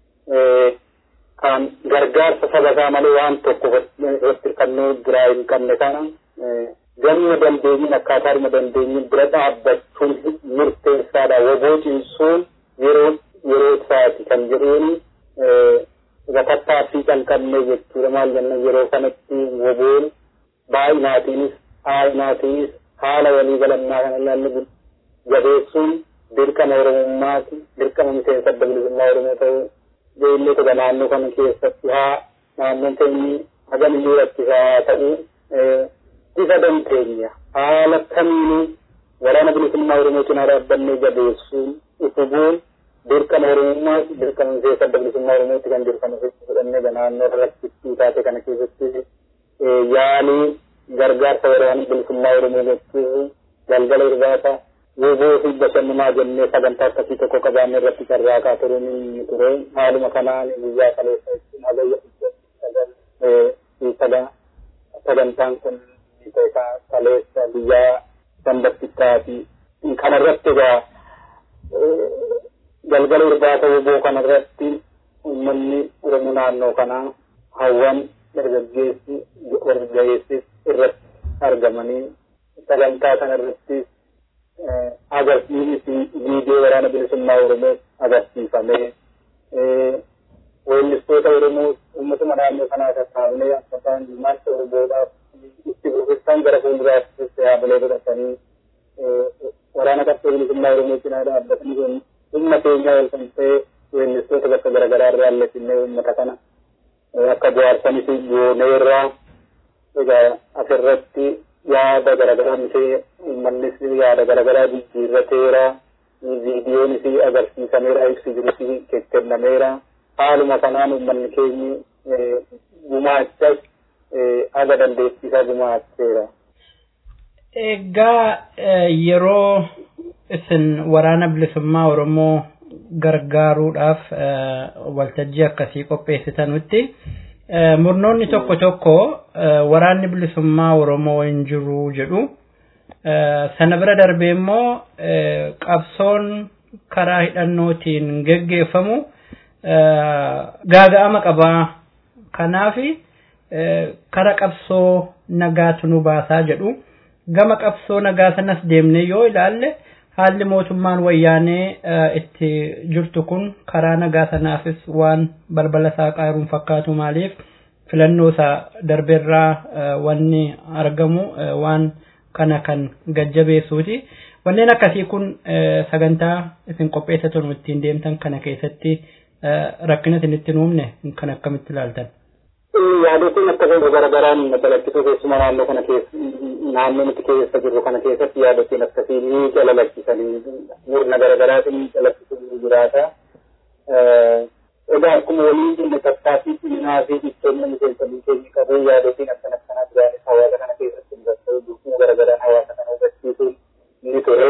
kan gargaarsa saba isaa malee waan tokko irratti hirkannoo biraa hin qabne kana gamma dandeenyiin akkaataa dhuma dandeenyiin bira dhaabbachuun murteessaadha woboo cimsuun yeroo yeroo isaati kan jedhuun gatattaaffii kan qabne jechuudha maal jenna yeroo kanatti woboon baay'inaatiinis aayinaatiinis haala walii galannaa kana ilaallu jabeessuun dirqama oromummaati dirqama miseensa adda bilisummaa oromoo ta'uu beellee toga naannoo kana keessatti haa naannoon keenyi hagam iyyuu rakkisaa ta'uu bifa dandeenya haala kamiinuu waraana bilisummaa oromoo cinaa dhaabbannee jabeessuun utubuun dirqama oromummaa dirqama miseensa adda bilisummaa oromootti kan dirqama fudhannee naannoo rakkittii taate kana keessatti yaalii gargaarsa waraana bilisummaa oromoo gochuuf galgala irbaata woboo fi bashannanaa jennee sagantaa akkasii tokko qabaanne irratti carraaqaa turuun ni ture haaluma kanaan guyyaa kaleessa sagantaan kun kaleessa biyyaa sanbattichaati kana irratti egaa galgala irbaata woboo kana irratti uummanni oromoo naannoo kanaa hawwan dargaggeessi dargaggeessis irratti argamanii sagantaa kana irratti agarsiisi viidiyoo waraana bilisummaa Oromoo agarsiifamee weellistoota Oromoo uummatuma naannoo kanaa sassaabnee akka isaan ilmaansa Oromoodhaaf itti fufisaan gara fuulduraatti yaabilee godhatanii waraana qabsoo bilisummaa Oromoo cinaa dhaabbatanii kun humna keenyaa ol kan ta'e weellistoota bakka garaagaraa irraa alleessinnee uummata kana akka bohaarsanis gooneerraa egaa asirratti yaada garaagaraa misee uummannis yaada garaagaraa jijjiirrateera viidiyoonis agarsiisameera ibsi jirus kennameera haaluma kanaan uummanni keenyi gumaachas aga dandeettisaa gumaacheera. Egaa yeroo isin waraana bilisummaa Oromoo gargaaruudhaaf waltajjii akkasii qopheessitanutti murnoonni tokko tokko waraanni bilisummaa Oromoo hin jiru jedhu. Sana bira darbee immoo qabsoon karaa hidhannootiin geggeeffamu gaaga'ama qabaa. Kanaaf kara qabsoo nagaatu nu baasaa jedhu. Gama qabsoo nagaa sanas deemnee yoo ilaalle haalli mootummaan wayyaanee itti jirtu kun karaa nagaa sanaafis waan balbala isaa qaaruun fakkaatu maaliif filannoo isaa darbeerraa wanni argamu waan kana kan gajjabeessuuti. Wanneen akkasii kun sagantaa isin qopheessatan ittiin deemtan kana keessatti rakkina isin itti uumne kan akkamitti ilaaltan? Yaadotiin akka ta'e garagaraan balaqqisoo keessumaa naannoo kana keessa naannoo nuti keessa jirru kana keessatti yaadotiin akkasii ni calalakkisanii murna garagaraatiin calaqqisuu jiraata. Egaa akkuma waliin jenne tattaaffii ciminaa fi ittoomin miseensanii keenya qabu yaadotiin akkan akkanaa jiraanis hawaasa kana keessatti mudatee dukkuma garagaraan hawaasa kana hubachiisuun ni ture.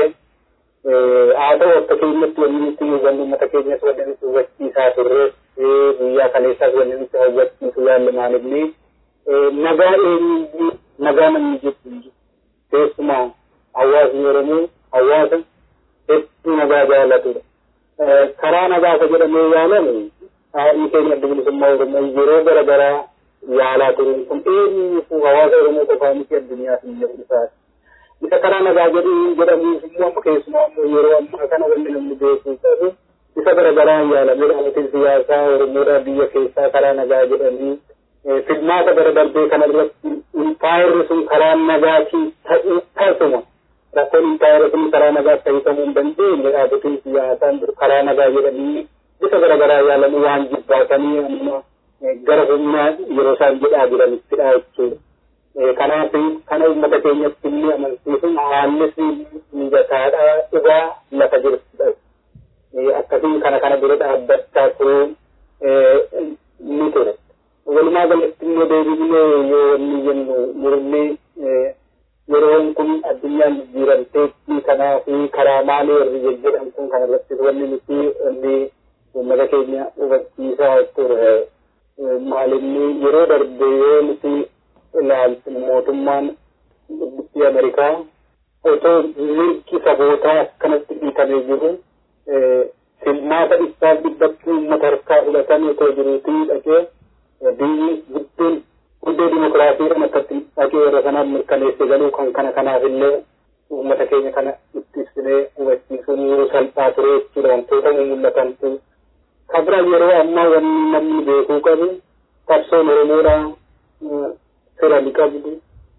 Haa ta'u akka keenyatti wanni nuti hubannu uummata keenyas wanni nuti hubachiisaa turre guyyaa kaleessaas wanni nuti hubachiisu yaalle maalifni nagaa eenyu nagaa namni jettu keessumaa hawaasni Oromoo hawaasa hedduu nagaa jaalatudha. Karaa nagaa isa jedhamee yaalamu haadhi keenya adda bilisummaa Oromoo yeroo garaagaraa yaalaa turuun kun eenyuufuu hawaasa Oromoo qofaa miti addunyaa fi biyya isaati. isa karaa nagaa jedhu jedhamuuf immoo amma keessumaa ammoo yeroo ammaa kana wanni namni beekuu qabu isa garagaraan yaalamee dhaabatiin siyaasaa Oromoodhaa biyya keessaa karaa nagaa jedhanii filmaata bara darbee kana irratti impaayirri sun karaa nagaatiin ta'uu tasuma rakkoon impaayirri sun karaa nagaa ta'uu hin dandeenye dhaabatiin siyaasaan karaa nagaa jedhanii bifa garaagaraa yaalamuu waan jibbaatanii amma gara humnaa yeroo isaan jedhaa jiranittidha jechuudha. kanaaf kana uummata keenyatti illee amansiisuun haallis mijataadha dhugaa lafa jirtudha. Akkasiin kana kana dura dhaabbachaa turuun ni ture. Walumaa galatti immoo deebifnee yoo wanni jennu murni yeroon kun addunyaan jijjiiramteetti kanaa fi karaa maalii warri jajjedhan kun kana irratti wanni nuti wanni uummata keenya hubachiisaa ture. Maalinni yeroo darbe yoo nuti ilaaltu mootummaan biyya Ameerikaa otoo mirgi sabootaa akkanatti dhiitamee jiru filmaata dhibbaaf dhibbatti uummata harkaa fudhatanii otoo jiruutii dhaqee biyyi guddoon guddoo dimokiraasiidhaan akkatti dhaqee warra sanaan mirkaneesse galuu kan kana kanaaf illee uummata keenya kana itti ibsinee hubachiisuun yeroo salphaa ture jechuudha wantoota mul'atantu kabira yeroo ammaa wanni namni beekuu qabu qabsoon Oromoodhaa fira ni qabdu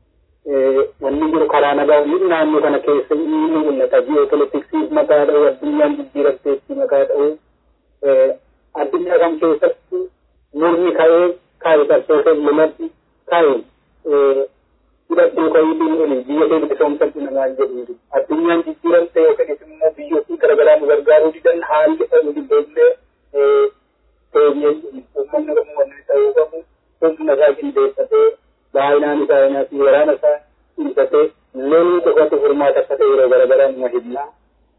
wanni jiru karaa nagaa inni naannoo kana keessa inni mul'ata ji'oopolitiksiif maqaa dha'u addunyaan jijjiiramteetti maqaa dha'u addunyaa kan keessatti murni ka'ee kaa'i qabsoo kennumadhi kaa'i hidhadhuu ka'iitiin oli biyya kee bilisoomsatti namaan jedhuuti addunyaan jijjiiramte yookiin immoo biyyootii garaagaraa nu gargaaruu didan haalli ta'uu dibbeellee teenyee uummanni oromoo wanni ta'uu qabu humna isaa qindeeffatee baay'inaan isaa inaati waraana isaa dhiisatee loluu qofatu furmaata akka ta'e yeroo garaagaraa numa himnaa.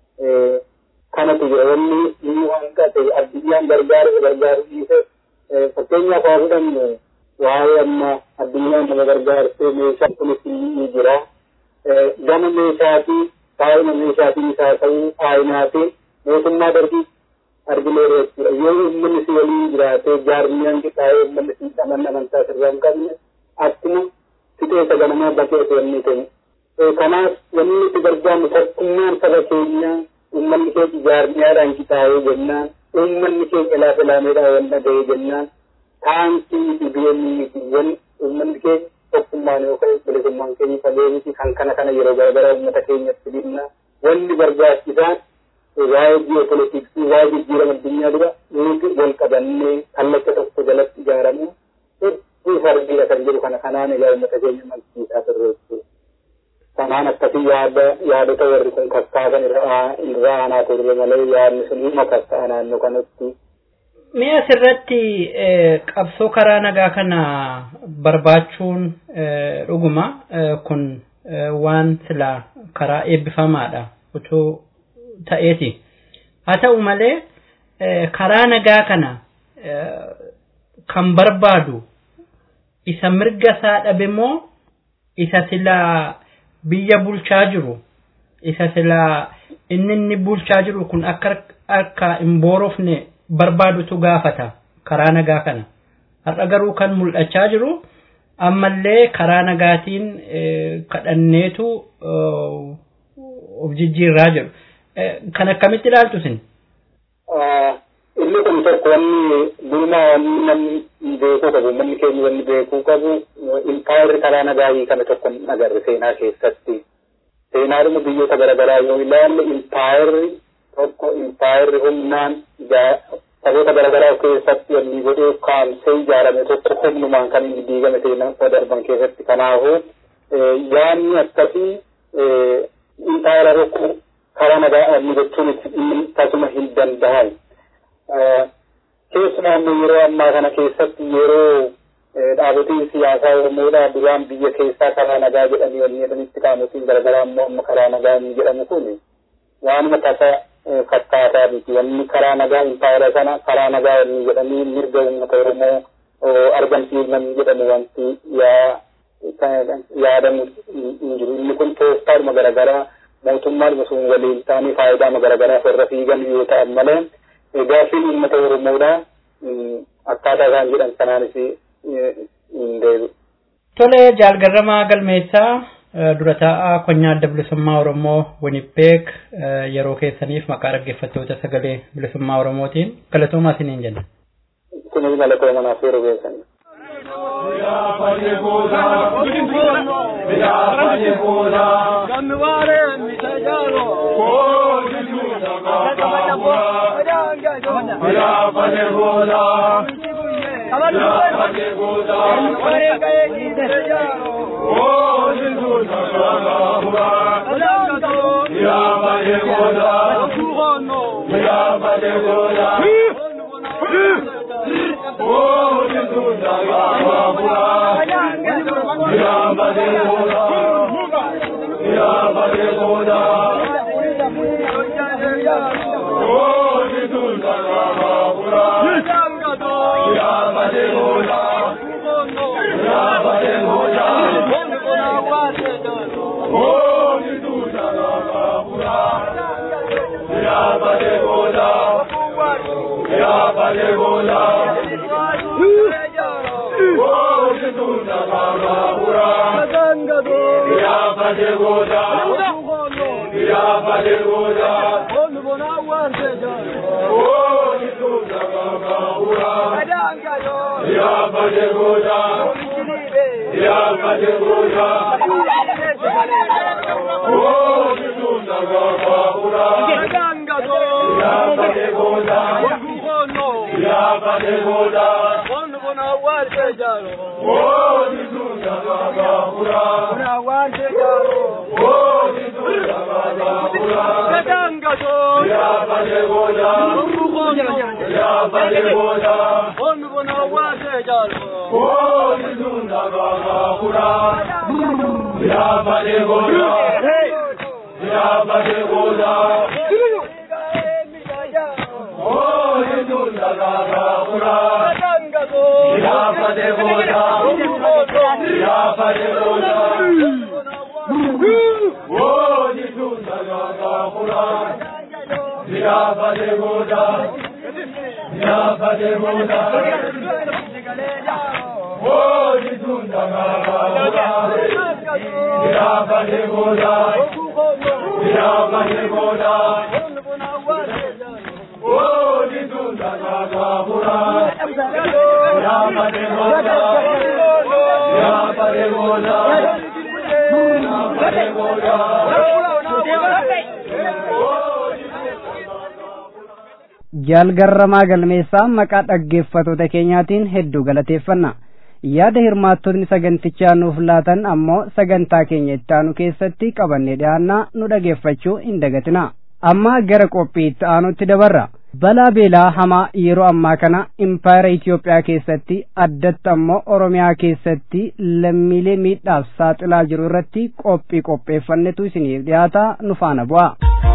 Kanatu jira wanni inni waan ta'e addunyaan gargaaru gargaaru dhiise fakkeenyaaf haa fudhannu waa'ee amma addunyaan nama gargaartee meeshaan kunis ni jira. Gama meeshaatii baay'ina meeshaatiin isaa ta'uu baay'inaati mootummaa darbii arginee jechuudha. Yoo uummanni si waliin jiraatee jaarmiyaan qixaa'ee uummanni si amanna amantaa sirraa hin qabne akkuma fixeensa ganamaa bakkee osoo inni ta'e Kanaaf wanni nuti barbaannu tokkummaan saba keenyaa uummanni keenya jaarmiyaadhaan qixaa'ee jennaan uummanni keenya lafa laameedhaan wal dhaga'ee jennaan taankii dhibeenyi miti wanni uummanni keenya tokkummaan yookaan bilisummaan keenya fagee miti kan kana kana yeroo garaagaraa uummata keenyatti dhimna wanni barbaachisaan waa'ee ji'opolitiksii waa'ee jijjiirama addunyaa dura nuti wal qabannee kallacha tokko jalatti ijaaramu hedduu fardiidha kan jedhu kana kanaan egaa uummata keenya malsiisaa turre jechuudha. Kanaan akkasii yaada yaadota warri kun kakkaasan irraa aanaa turre malee yaadni sun dhimma kakka'a naannoo kanatti. Mee asirratti qabsoo karaa nagaa kana barbaachuun dhuguma kun waan sila karaa eebbifamaadha otoo ta'eeti. Haa ta'u malee karaa nagaa kana kan barbaadu isa mirga isaa dhabe moo isa silaa biyya bulchaa jiru isa silaa inni inni bulchaa jiru kun akka akka hin boorofne barbaadutu gaafata karaa nagaa kana. Har'a garuu kan mul'achaa jiru ammallee karaa nagaatiin kadhanneetu of jijjiirraa jiru. Kan akkamitti ilaaltu isin? Inni kun tokko wanni duumaa wanni namni beekuu qabu manni keenya wanni beekuu qabu impaayirri karaa nagaayii kana tokko hin agarre seenaa keessatti. Seenaadhuma biyyoota garaagaraa yoo ilaalle impaayirri tokko impaayirri humnaan saboota garaagaraa keessatti wanni godhee kaamsee ijaarame tokko humnumaan kan inni diigame seenaa darban keessatti kanaafuu yaanni akkasii impaayira tokko karaa nagaa inni jechuun tasuma hin danda'an. Keessumaa immoo yeroo ammaa kana keessatti yeroo dhaabotiin siyaasaa Oromoodhaa duraan biyya keessaa karaa nagaa jedhanii wanni jedhanitti qaamotiin garaagaraa immoo amma karaa nagaa inni jedhamu kun waanuma tasa fakkaataa miti wanni karaa nagaa impaayira sana karaa nagaa inni jedhanii mirga uummata Oromoo argamsiisan jedhamu wanti yaadamu hin jiru inni kun toostaadhuma garaagaraa mootummaan sun waliin ta'anii faayidaa garaagaraa irra fiigan yoo ta'an malee gaaffiin uummata Oromoodhaa akkaataa isaan jedhan sanaanis hin deebi'u. Tole jaalgarramaa galmeessaa dura taa'aa konyaa adda bilisummaa Oromoo Winipbeek yeroo keessaniif maqaa dhaggeeffattoota sagalee bilisummaa Oromootiin galatoomaa isiniin jenna. Isinis galatoomaa naaf yeroo keessaniif. jaalgarramaa galmeessaa maqaa dhaggeeffatoota keenyaatiin hedduu galateeffanna yaada hirmaattotni sagantichaa nuuf laatan ammoo sagantaa keenya itti aanu keessatti qabannee dhiyaannaa nu dhageeffachuu hin dagatina amma gara qophii itti aanutti dabarra balaa beelaa hamaa yeroo ammaa kana impaayera Itoophiyaa keessatti addatti ammoo Oromiyaa keessatti lammiilee miidhaaf saaxilaa jiru irratti qophii qopheeffannetu isiniif dhiyaata nu faana bu'a.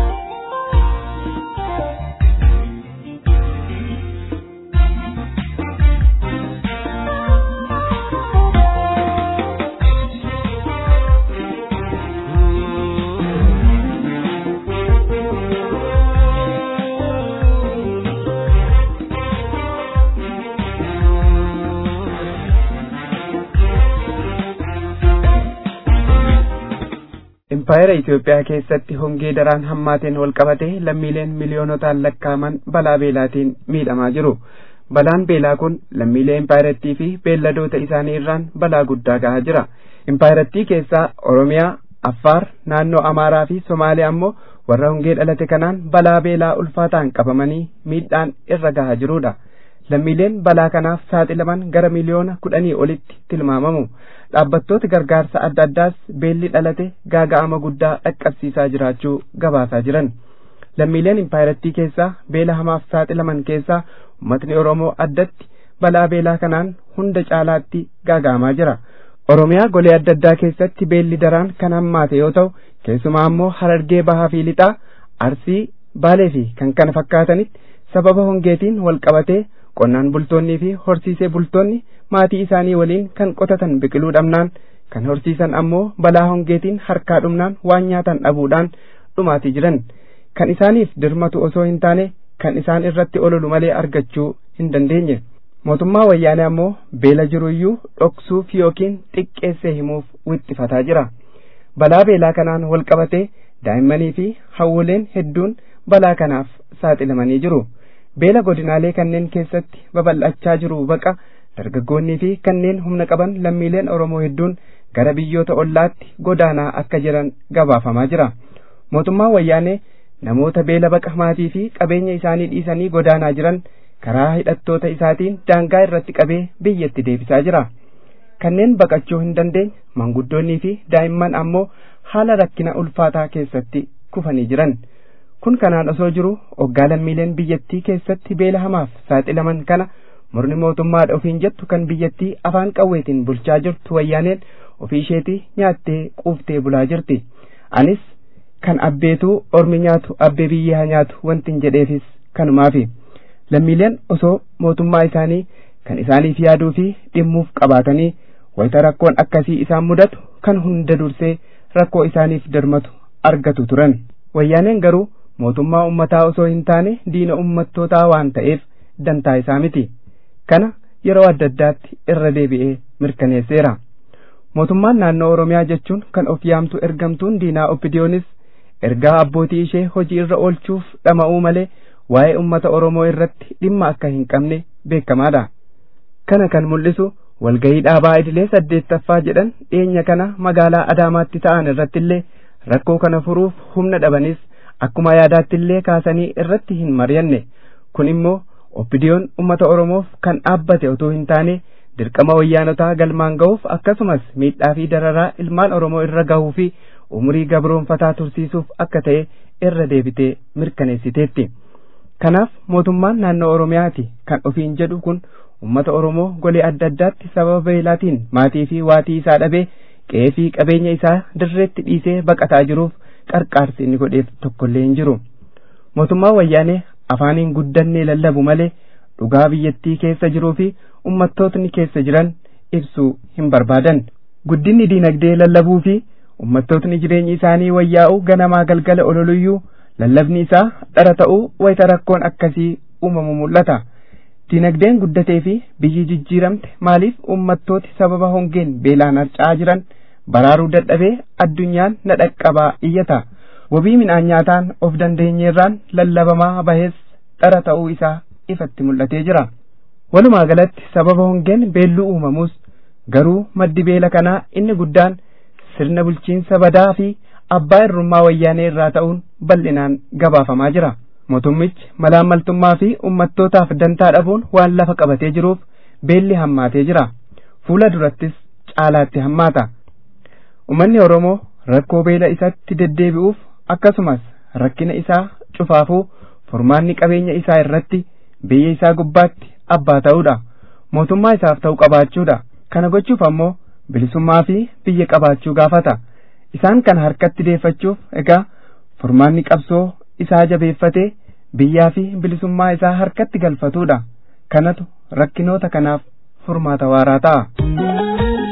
impaayera Itoophiyaa keessatti hongee daraan hammaateen wal qabate lammiileen miliyoonotaan lakkaaman balaa beelaatiin miidhamaa jiru. Balaan beelaa kun lammiilee impaayerattii fi beelladoota isaanii irraan balaa guddaa gahaa jira. Impaayerattii keessaa Oromiyaa, Affaar, naannoo Amaaraa fi Somaaliyaa ammoo warra hongee dhalate kanaan balaa beelaa ulfaataan qabamanii miidhaan irra gahaa jirudha. lammiileen balaa kanaaf saaxilaman gara miliyoona kudhanii olitti tilmaamamu dhaabbattooti gargaarsa adda addaas beelli dhalate gaaga'ama guddaa dhaqqabsiisaa jiraachuu gabaasaa jiran lammiileen impaayerattii keessaa beela hamaaf saaxilaman keessaa ummatni oromoo addatti balaa beelaa kanaan hunda caalaatti gaaga'amaa jira oromiyaa golee adda addaa keessatti beelli daraan kan hammaate yoo ta'u keessumaa ammoo harargee bahaa fi lixaa arsii baalee fi kan kana fakkaatanitti sababa hongeetiin wal qabatee qonnaan bultoonnii fi horsiisee bultoonni maatii isaanii waliin kan qotatan biqiluu dhabnaan kan horsiisan ammoo balaa hongeetiin harkaa dhumnaan waan nyaatan dhabuudhaan dhumaatii jiran kan isaaniif dirmatu osoo hin taane kan isaan irratti ololu malee argachuu hin dandeenye mootummaa wayyaanee ammoo beela jiruyyuu dhoksuuf yookiin xiqqeessee himuuf wixxifataa jira balaa beelaa kanaan wal qabatee daa'immanii fi hawwoleen hedduun balaa kanaaf saaxilamanii jiru. beela godinaalee kanneen keessatti babal'achaa jiru baqa dargaggoonnii fi kanneen humna qaban lammiileen oromoo hedduun gara biyyoota ollaatti godaanaa akka jiran gabaafamaa jira mootummaan wayyaanee namoota beela baqa maatii fi qabeenya isaanii dhiisanii godaanaa jiran karaa hidhattoota isaatiin daangaa irratti qabee biyyatti deebisaa jira kanneen baqachuu hin dandeenye manguddoonnii fi daa'imman ammoo haala rakkina ulfaataa keessatti kufanii jiran. kun kanaan osoo jiru oggaa lammiileen biyyattii keessatti beela hamaaf saaxilaman kana murni mootummaadha ofiin jettu kan biyyattii afaan qawweetiin bulchaa jirtu wayyaaneen ofii isheetii nyaattee quuftee bulaa jirti anis kan abbeetuu ormi nyaatu abbee biyyee haa nyaatu wantin jedheefis kanumaafi lammiileen osoo mootummaa isaanii kan isaaniif yaaduu fi dhimmuuf qabaatanii wayita rakkoon akkasii isaan mudatu kan hunda dursee rakkoo isaaniif dirmatu argatu turan wayyaaneen garuu mootummaa ummataa osoo hin taane diina ummattootaa waan ta'eef dantaa isaa miti kana yeroo adda addaatti irra deebi'ee mirkaneesseera mootummaan naannoo oromiyaa jechuun kan of yaamtu ergamtuun diinaa oppidiyoonis ergaa abbootii ishee hojii irra oolchuuf dhama'uu malee waa'ee ummata oromoo irratti dhimma akka hin qabne beekamaadha kana kan mul'isu walgayii dhaabaa idilee saddeettaffaa jedhan dhiyeenya kana magaalaa adaamaatti ta'an irratti illee rakkoo kana furuuf humna dhabanis akkuma yaadaatti illee kaasanii irratti hin mari'anne kun immoo oppidiyoon ummata oromoof kan dhaabbate otoo hin taane dirqama wayyaanotaa galmaan ga'uuf akkasumas miidhaa fi dararaa ilmaan oromoo irra gahuu fi umurii gabroonfataa tursiisuuf akka ta'e irra deebitee mirkaneessiteetti kanaaf mootummaan naannoo oromiyaati kan ofiin jedhu kun ummata oromoo golee adda addaatti sababa beelaatiin maatii fi waatii isaa dhabee qe'ee fi qabeenya isaa dirreetti dhiisee baqataa jiruuf qarqaarsi inni godheef tokkollee hin jiru mootummaan wayyaanee afaaniin guddannee lallabu malee dhugaa biyyattii keessa jiruu fi ummattootni keessa jiran ibsuu hin barbaadan guddinni diinagdee lallabuu fi ummattootni jireenyi isaanii wayyaa'u ganamaa galgala ololuyyuu lallabni isaa dhara ta'uu wayita rakkoon akkasii uumamu mul'ata diinagdeen guddatee fi biyyi jijjiiramte maaliif ummattooti sababa hongeen beelaan harca'aa jiran baraaruu dadhabee addunyaan na dhaqqabaa iyyata wabii midhaan nyaataan of dandeenyeerraan lallabamaa bahees dhara ta'uu isaa ifatti mul'atee jira walumaa galatti sababa hongeen beelluu uumamus garuu maddi beela kanaa inni guddaan sirna bulchiinsa badaa fi abbaa irrummaa wayyaanee irraa ta'uun bal'inaan gabaafamaa jira mootummichi malaammaltummaa fi ummattootaaf dantaa dhabuun waan lafa qabatee jiruuf beelli hammaatee jira fuula durattis caalaatti hammaata ummanni oromoo rakkoo beela isatti deddeebi'uuf akkasumas rakkina isaa cufaafuu furmaanni qabeenya isaa irratti biyya isaa gubbaatti abbaa ta'uudha mootummaa isaaf ta'u qabaachuudha kana gochuuf ammoo bilisummaa fi biyya qabaachuu gaafata isaan kana harkatti deeffachuuf egaa furmaanni qabsoo isaa jabeeffatee biyyaa fi bilisummaa isaa harkatti galfatuudha kanatu rakkinoota kanaaf furmaata waaraa ta'a.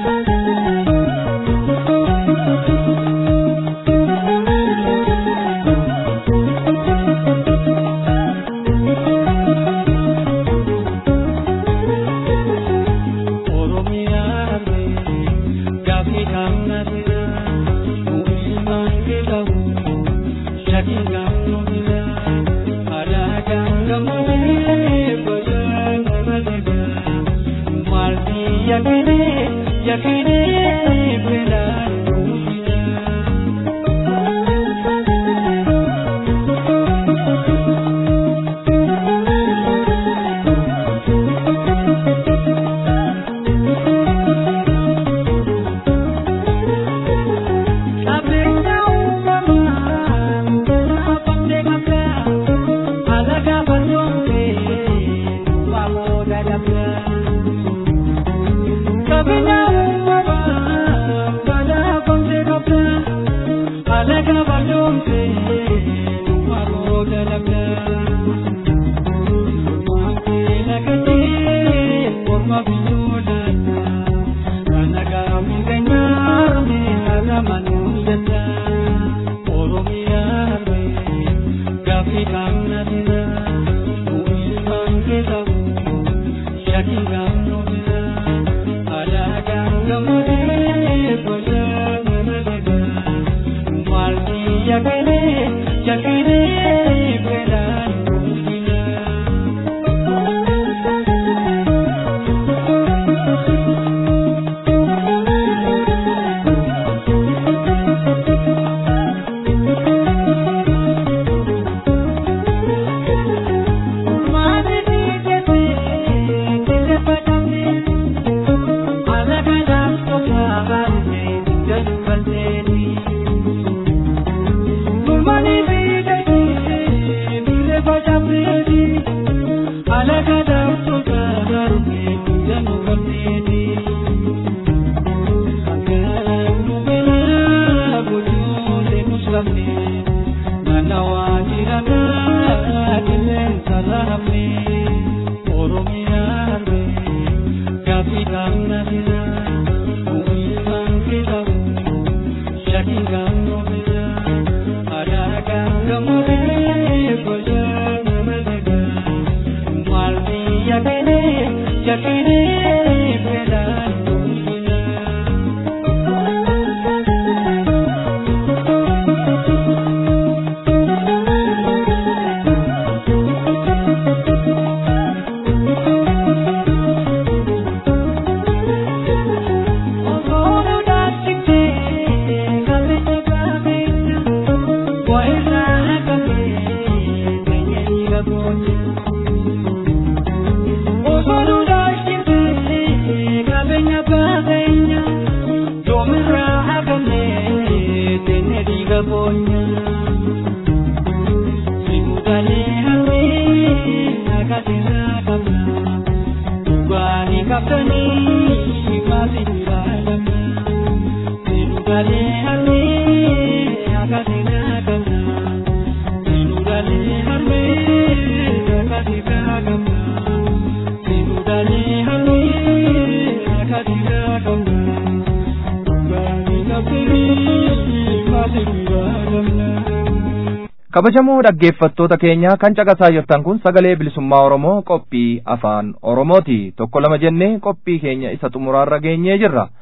kabajamoo dhaggeeffattoota keenya kan caqasaa jirtan kun sagalee bilisummaa oromoo qophii afaan oromooti tokko lama jennee qophii keenya isa xumuraarra geenyee jirra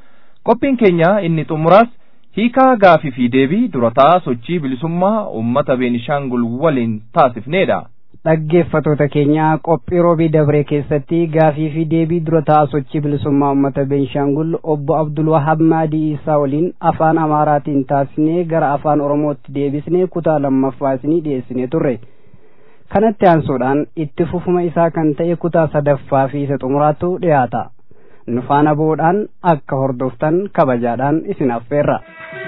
qophiin keenya inni xumuraas hiikaa gaafii fi deebii durataa sochii bilisummaa uummata beenishaangul waliin taasifneedha. dhaggeeffatoota keenya qophii roobii dabree keessatti gaafii fi deebii durataa sochii bilisummaa uummata beenshaangul obbo abdul wahab maadii isaa waliin afaan amaaraatiin taasisnee gara afaan oromootti deebisnee kutaa lammaffaa isinii dhiyeessinee turre kanatti aansuudhaan itti fufuma isaa kan ta'e kutaa sadaffaa fi isa xumuraatu dhiyaata nu faana bu'uudhaan akka hordoftan kabajaadhaan isin affeerra.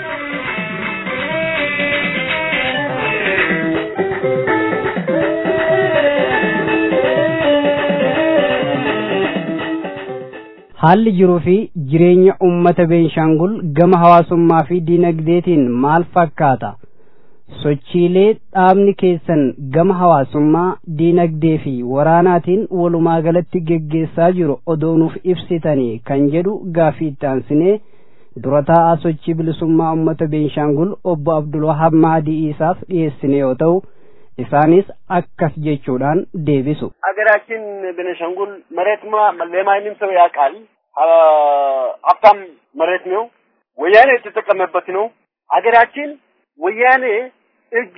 haalli jiruu fi jireenya ummata beenshaangul gama hawaasummaa fi diinagdeetiin maal fakkaata sochiilee dhaabni keessan gama hawaasummaa diinagdee fi waraanaatiin walumaa galatti geggeessaa jiru odoonuuf ibsitanii kan jedhu gaafii itti aansinee dura taa'aa sochii bilisummaa ummata beenshaangul obbo abdulwahab maadii isaaf dhiyeessine yoo ta'u isaanis akkas jechuudhaan deebisu ሀገራችን ቤኒሻንጉል መሬትማ ለማንም ሰው ያውቃል። ሀብታም መሬት ነው። ወያኔ የተጠቀመበት ነው። ሀገራችን ወያኔ እጁ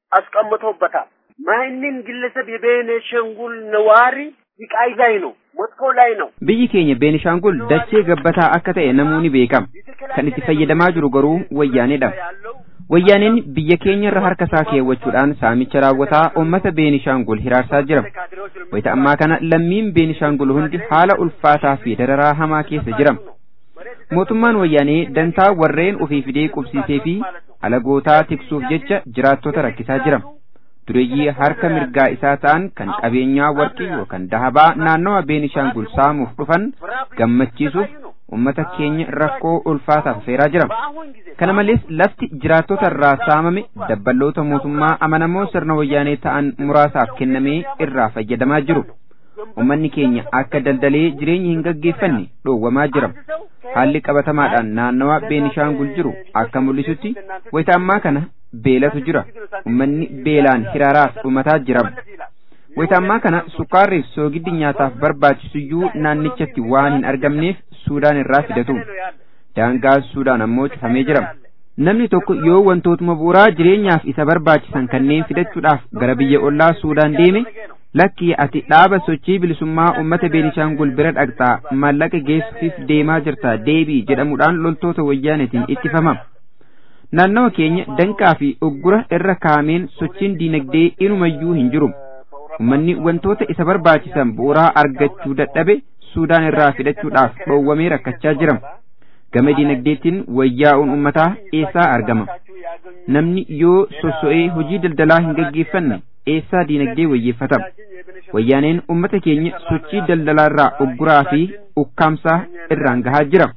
አስቀምጦበታል። ማንም ግለሰብ የቤኒሻንጉል ነዋሪ ስቃይ ላይ ነው፣ መጥፎ ላይ ነው። biyyi keenya beenishaangul dachee gabbataa akka ta'e namoonni beekama kan itti fayyadamaa jiru garuu wayyaaneedha wayyaaneen biyya keenya irra harka isaa keewwachuudhaan saamicha raawwataa uummata beenishaangul hiraarsaa jira wayita ammaa kana lammiin beenishaangul hundi haala ulfaataa fi dararaa hamaa keessa jira mootummaan wayyaanee dantaa warreen ofii fidee qubsiisee fi alagootaa tiksuuf jecha jiraattota rakkisaa jira dureeyyii harka mirgaa isaa ta'an kan qabeenyaa warqii yookaan dahabaa naannawa beenishaangul saamuuf dhufan gammachiisuuf ummata keenya rakkoo ulfaataaf feeraa jira kana malees lafti jiraattota irraa saamame dabballoota mootummaa amanamoo sirna wayyaanee ta'an muraasaaf kennamee irraa fayyadamaa jiru ummanni keenya akka daldalee jireenya hin gaggeeffanne dhoowwamaa jira haalli qabatamaadhaan naannawa beenishaangul jiru akka mul'isutti wayita ammaa kana beelatu jira ummanni beelaan hiraaraaf dhumataa jira wayita ammaa kana sukkaarriif soogiddi nyaataaf barbaachisuyyuu naannichatti waan hin argamneef suudaan irraa fidatu daangaa suudaan ammoo cufamee jira namni tokko yoo wantootuma bu'uuraa jireenyaaf isa barbaachisan kanneen fidachuudhaaf gara biyya ollaa suudaan deeme lakkii ati dhaaba sochii bilisummaa ummata beenishaangul bira dhaqxaa maallaqa geessuuf deemaa jirta deebii jedhamuudhaan loltoota wayyaanetiin ittifama naannawa keenya danqaa fi uggura irra kaameen sochiin diinagdee inumayyuu hin jiru ummanni wantoota isa barbaachisan bu'uuraa argachuu dadhabe suudaan irraa fidachuudhaaf dhoowwamee rakkachaa jira gama diinagdeetiin wayyaa'uun ummataa eessaa argama namni yoo sosso'ee hojii daldalaa hin gaggeeffanne eessaa diinagdee wayyeeffata wayyaaneen ummata keenya sochii daldalaarraa ugguraa fi ukkaamsaa irraan gahaa jira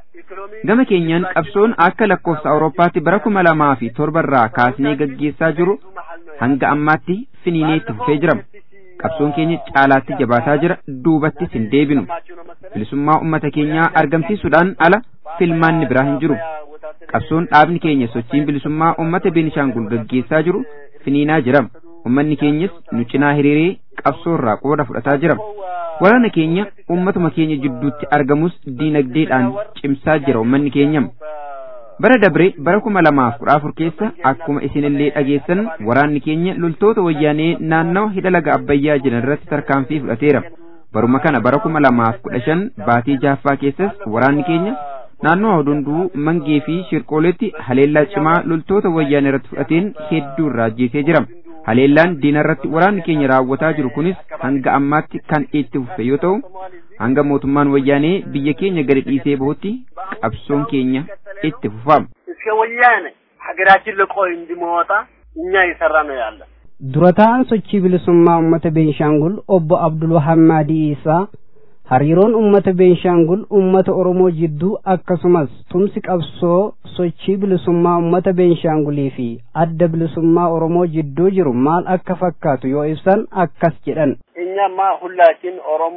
gama keenyaan qabsoon akka lakkoofsa awurooppaatti bara kuma lamaa fi torbarraa kaasnee gaggeessaa jiru hanga ammaatti finiinee itti fufee jira qabsoon keenya caalaatti jabaataa jira duubattis hin deebinu bilisummaa ummata keenyaa argamsiisuudhaan ala filmaanni biraa hin jiru qabsoon dhaabni keenya sochiin bilisummaa ummata beenishaangul gaggeessaa jiru finiinaa jira ummanni keenyas nu cinaa hiriiree qabsoorraa qooda fudhataa jira waraana keenya ummatuma keenya jidduutti argamus diinagdeedhaan cimsaa jira ummanni keenya bara dabre bara kuma lamaaf kudha afur keessa akkuma isinillee dhageessan waraanni keenya loltoota wayyaanee naannawa hidha laga abbayyaa jiran irratti tarkaanfii fudhateera baruma kana bara kuma lamaaf kudha shan baatii jaaffaa keessas waraanni keenya naannoo hodunduu mangee fi shirqooletti haleellaa cimaa loltoota wayyaanee irratti fudhateen hedduu irraa ajjeesee jira haleellaan diina irratti waraanni keenya raawwataa jiru kunis hanga ammaatti kan itti fufe yoo ta'u hanga mootummaan wayyaanee biyya keenya gadi dhiisee bahutti qabsoon keenya itti fufama. እስከ ወያኔ ሀገራችን ልቆ እንዲመወጣ እኛ እየሰራ ነው ያለ dura ta'an sochii bilisummaa ummata beenshaangul obbo abdulwahab maadii isaa hariiroon ummata beenshaangul ummata oromoo jidduu akkasumas tumsi qabsoo sochii bilisummaa ummata beenshaangulii fi adda bilisummaa oromoo jidduu jiru maal akka fakkaatu yoo ibsan akkas jedhan እኛማ ሁላችን ኦሮሞ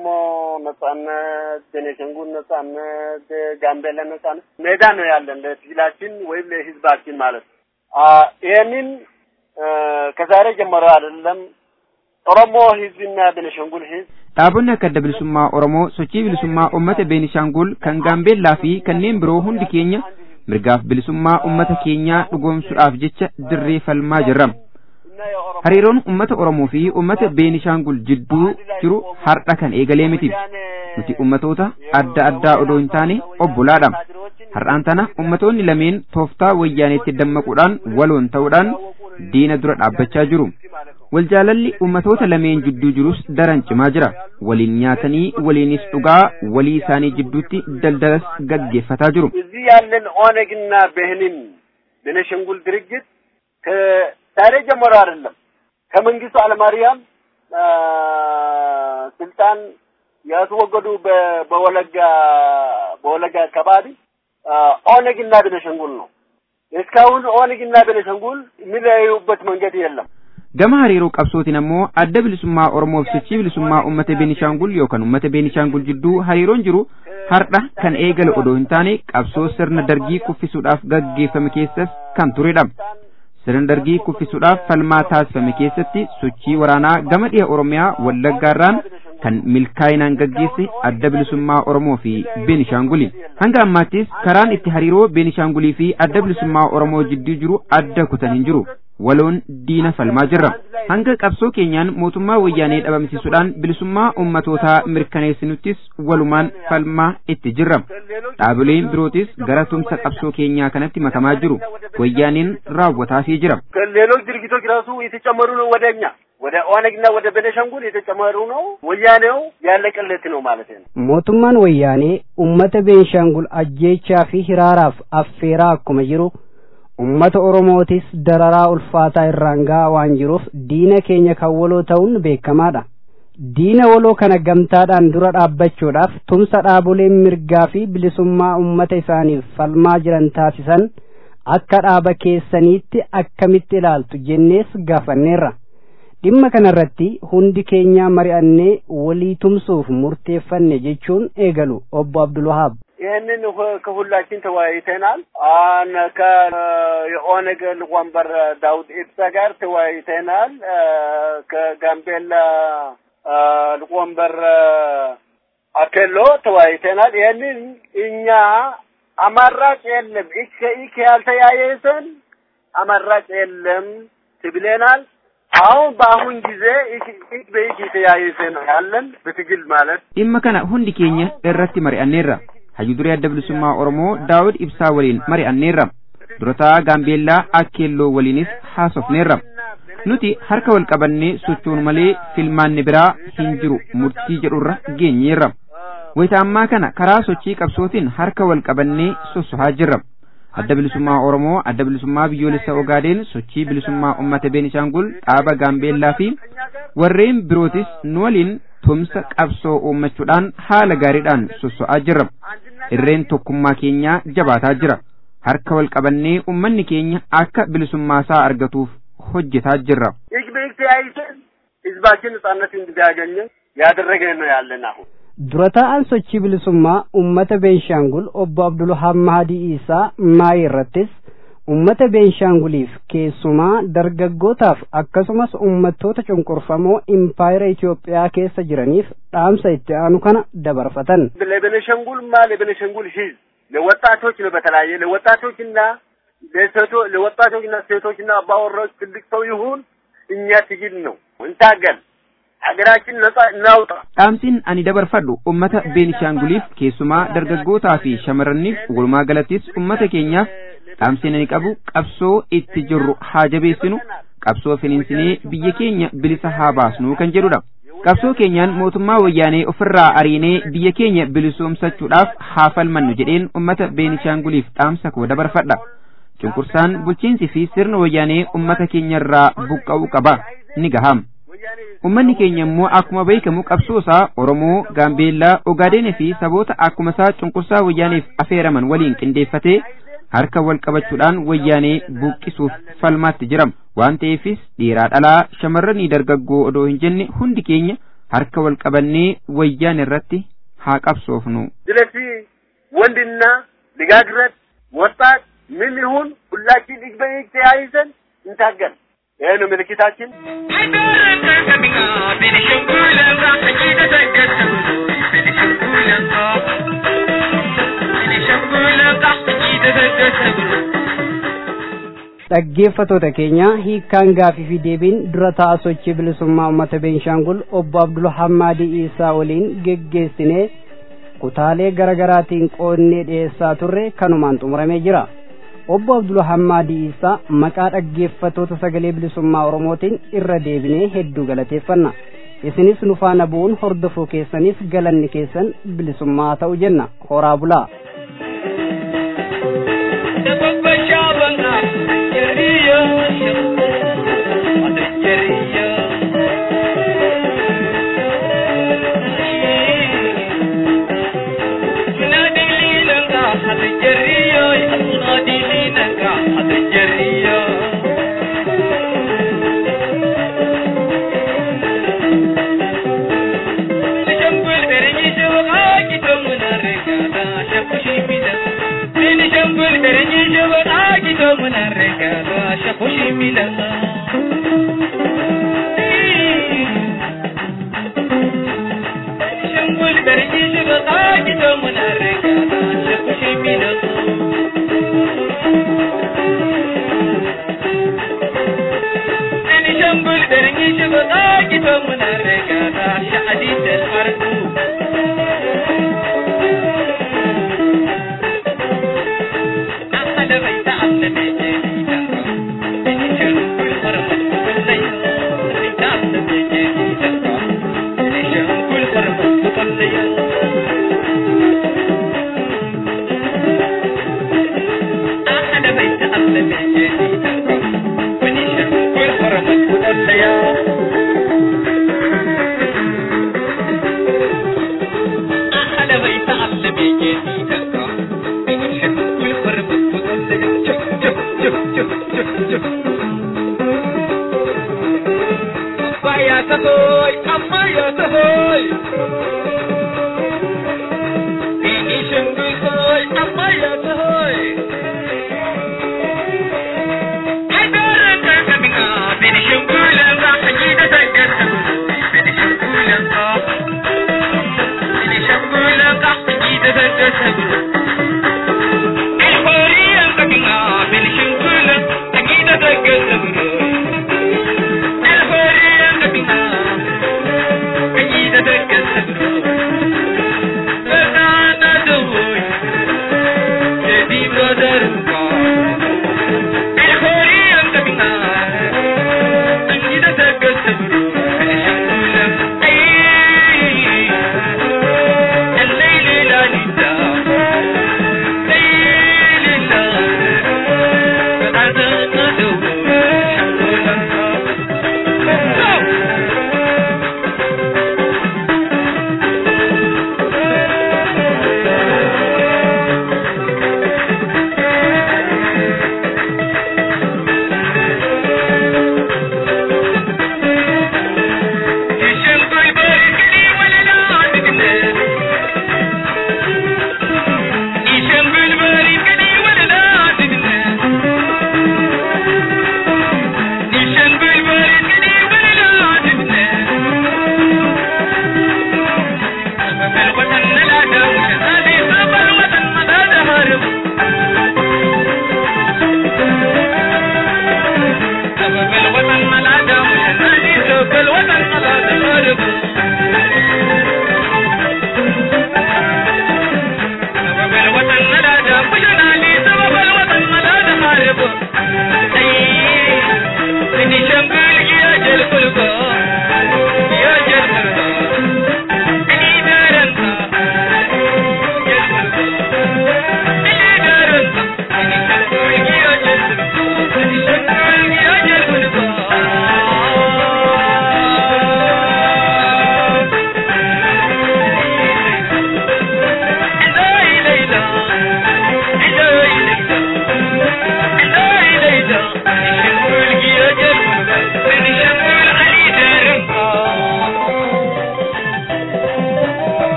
ነጻነት፣ ቤኒሻንጉል ነጻነት፣ ጋምቤላ ነጻነት ሜዳ ነው ያለን ለትግላችን ወይም ለህዝባችን ማለት ነው። ይህንን ከዛሬ ጀምሮ አይደለም ኦሮሞ ህዝብና ቤኒሻንጉል ህዝብ dhaabonni akka adda bilisummaa Oromoo sochii bilisummaa uummata Beenishaangul kan Gaambeellaa fi kanneen biroo hundi keenya mirgaaf bilisummaa uummata keenyaa dhugoomsuudhaaf jecha dirree falmaa jirra. Hariiroon uummata Oromoo fi uummata Beenishaangul jidduu jiru har'a kan eegalee miti. Nuti uummatoota adda addaa odoo hin taane obbolaadha. Har'aan tana uummatoonni lameen tooftaa wayyaaneetti dammaquudhaan waloon ta'uudhaan diina dura dhaabbachaa jiru. Waljaalalli uummatoota lameen jidduu jirus daran cimaa jira. Waliin nyaatanii waliinis dhugaa walii isaanii jidduutti daldalas gaggeeffataa jiru. እዚህ ያለን ኦነግና ብህንን ቤኒሻንጉል ድርጅት ከዛሬ ጀምሮ አይደለም ከመንግስቱ ኃይለማርያም ስልጣን ያስወገዱ በ- በወለጋ በወለጋ አካባቢ ኦነግና ቤኒሻንጉል ነው። እስካሁን ኦነግና ቤኒሻንጉል የሚለያዩበት መንገድ የለም። Gama hariiroo qabsootiin ammoo adda bilisummaa Oromoo fi sochii bilisummaa uummata Beenishaangul yookaan uummata Beenishaangul jidduu hariiroon jiru har'a kan eegale odoo hin taane qabsoo sirna dargii kuffisuudhaaf gaggeeffame keessas kan turedha. Sirna dargii kuffisuudhaaf falmaa taasifame keessatti sochii waraanaa gama dhiha Oromiyaa Wallaggaarraan kan milkaa'inaan gaggeesse adda bilisummaa Oromoo fi Beenishaanguli. Hanga ammaattis karaan itti hariiroo Beenishaangulii fi adda bilisummaa Oromoo jidduu jiru adda kutan hin jiru. waloon diina falmaa jirra. Hanga qabsoo keenyaan mootummaa wayyaanee dhabamsiisuudhaan bilisummaa ummatootaa mirkaneessinuttis walumaan falmaa itti jirra. Dhaabileen birootis gara tumsa qabsoo keenyaa kanatti makamaa jiru. Wayyaaneen raawwataafii jira. ሌሎች ድርጊቶች ራሱ የተጨመሩ ነው ወደ እኛ ወደ ኦነግና ወደ ቤኒሻንጉል የተጨመሩ ነው። ወያኔው ያለቀለት ነው ማለት ነው። mootummaan wayyaanee ummata beenshaangul ajjeechaa fi hiraaraaf affeeraa akkuma jiru ummata oromootis dararaa ulfaataa irraan gahaa waan jiruuf diina keenya kan waloo ta'uun beekamaadha diina waloo kana gamtaadhaan dura dhaabbachuudhaaf tumsa dhaaboleen mirgaa fi bilisummaa ummata isaaniif falmaa jiran taasisan akka dhaaba keessaniitti akkamitti ilaaltu jennees gaafanneerra dhimma kanarratti hundi keenyaa mari'annee walii tumsuuf murteeffanne jechuun eegalu obbo Abdulwahaab. ይህንን ሁ- ከሁላችን ተወያይተናል። አን ከየኦነግ ሊቀመንበር ዳውድ ኢብሳ ጋር ተወያይተናል። አ፣ ከጋምቤላ አ፣ ሊቀመንበር አኬሎ ተወያይተናል። ይህንን እኛ አማራጭ የለም ኢክ ኢክ ያልተያየሰን አማራጭ የለም ትብለናል። አሁን በአሁን ጊዜ ኢክ ኢክ በኢክ የተያየሰ ነው ያለን በትግል ማለት Dhimma kana hundi keenya irratti mari'anneerra. Hayyuu duree adda bilisummaa Oromoo Daawud Ibsaa waliin mari'anneerra. Durataa Gaambeellaa Akkeelloo waliinis haasofneerra. Nuti harka wal qabannee sochoonu malee filmaanni biraa hin jiru murtii jedhurra geenyeerra. Wayita ammaa kana karaa sochii qabsootiin harka wal qabannee sossohaa jirra. Adda bilisummaa Oromoo, adda bilisummaa biyyoolessa Ogaadeen, sochii bilisummaa uummata Beenishaangul, dhaaba Gaambeellaa fi warreen birootis nu waliin tumsa qabsoo uummachuudhaan haala gaariidhaan sosso'aa jirra. Irreen tokkummaa keenyaa jabaataa jira. Harka wal qabannee uummanni keenya akka bilisummaa isaa argatuuf hojjetaa jirra. እጅ በእጅ ተያይዘን ህዝባችን ነጻነት እንዲያገኝ ያደረገን ነው ያለን አሁን dura taa'an sochii bilisummaa ummata beenshaangul obbo abdulwahaab mahadii isaa maayii irrattis ummata beenshaanguliif keessumaa dargaggootaaf akkasumas ummattoota cunqurfamoo impaayera Itoophiyaa keessa jiraniif dhaamsa itti aanu kana dabarfatan. ለቤኒሻንጉልማ ለቤኒሻንጉል ህዝብ ለወጣቶች ነው በተለያየ ለወጣቶችና ለሴቶ ለወጣቶችና ሴቶችና አባወራዎች ትልቅ ሰው ይሁን እኛ ትግል ነው እንታገል ሀገራችን ነጻ እናውጣ Dhaamsiin ani dabarfadhu ummata Beenishaanguliif keessumaa dargaggootaa fi shamarraniif walumaa galattis ummata keenyaaf dhaamsiin ani qabu qabsoo itti jirru haa jabeessinu qabsoo finiinsinee biyya keenya bilisa haa baasnu kan jedhudha. Qabsoo keenyaan mootummaa wayyaanee ofirraa ariinee biyya keenya bilisoomsachuudhaaf haa falmannu jedheen ummata Beenishaanguliif dhaamsa koo dabarfadha. Cunqursaan bulchiinsi fi sirna wayyaanee ummata keenyarraa buqqa'uu qaba ni gaham. Ummanni keenya immoo akkuma beekamu qabsoo isaa Oromoo, Gaambeellaa, Ogaadeenii fi saboota akkuma isaa cunqursaa wayyaaneef afeeraman waliin qindeeffatee harka wal qabachuudhaan wayyaanee buqqisuuf falmaatti jiram. Waan ta'eefis dhiiraa dhalaa shamarranii dargaggoo odoo hin jenne hundi keenya harka wal qabannee wayyaan irratti haa qabsoofnu. ስለዚህ ወንድና ልጋግረት ወጣት ምን ይሁን ሁላችን እጅ በእጅ ተያይዘን እንታገል ይሄ ነው ምልክታችን። dhaggeeffatoota keenya hiikkaan gaafii fi deebiin dura ta'a sochii bilisummaa uummata beenshaangul obbo abdul hammaadii isaa waliin geggeessinee kutaalee garaagaraatiin qoonnee dhiyeessaa turre kanumaan xumuramee jira obbo abdul hammaadii isaa maqaa dhaggeeffatoota sagalee bilisummaa oromootiin irra deebinee hedduu galateeffanna isinis nu faana bu'uun hordofuu keessaniif galanni keessan bilisummaa ta'u jenna horaa bulaa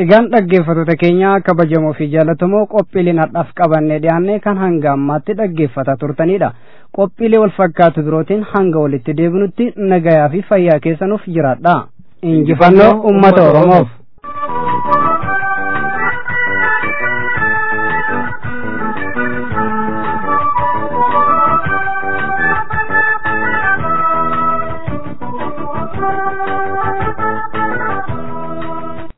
Egaan dhaggeeffattoota keenya kabajamoo fi jaallatamoo qophiileen har'aaf qabannee dhiyaanne kan hanga ammaatti dhaggeeffataa turtanidha. Qophiilee wal fakkaatu birootiin hanga walitti deebinutti nagayaa fi fayyaa keessanuuf jiraadha. Injifannoo uummata Oromoof.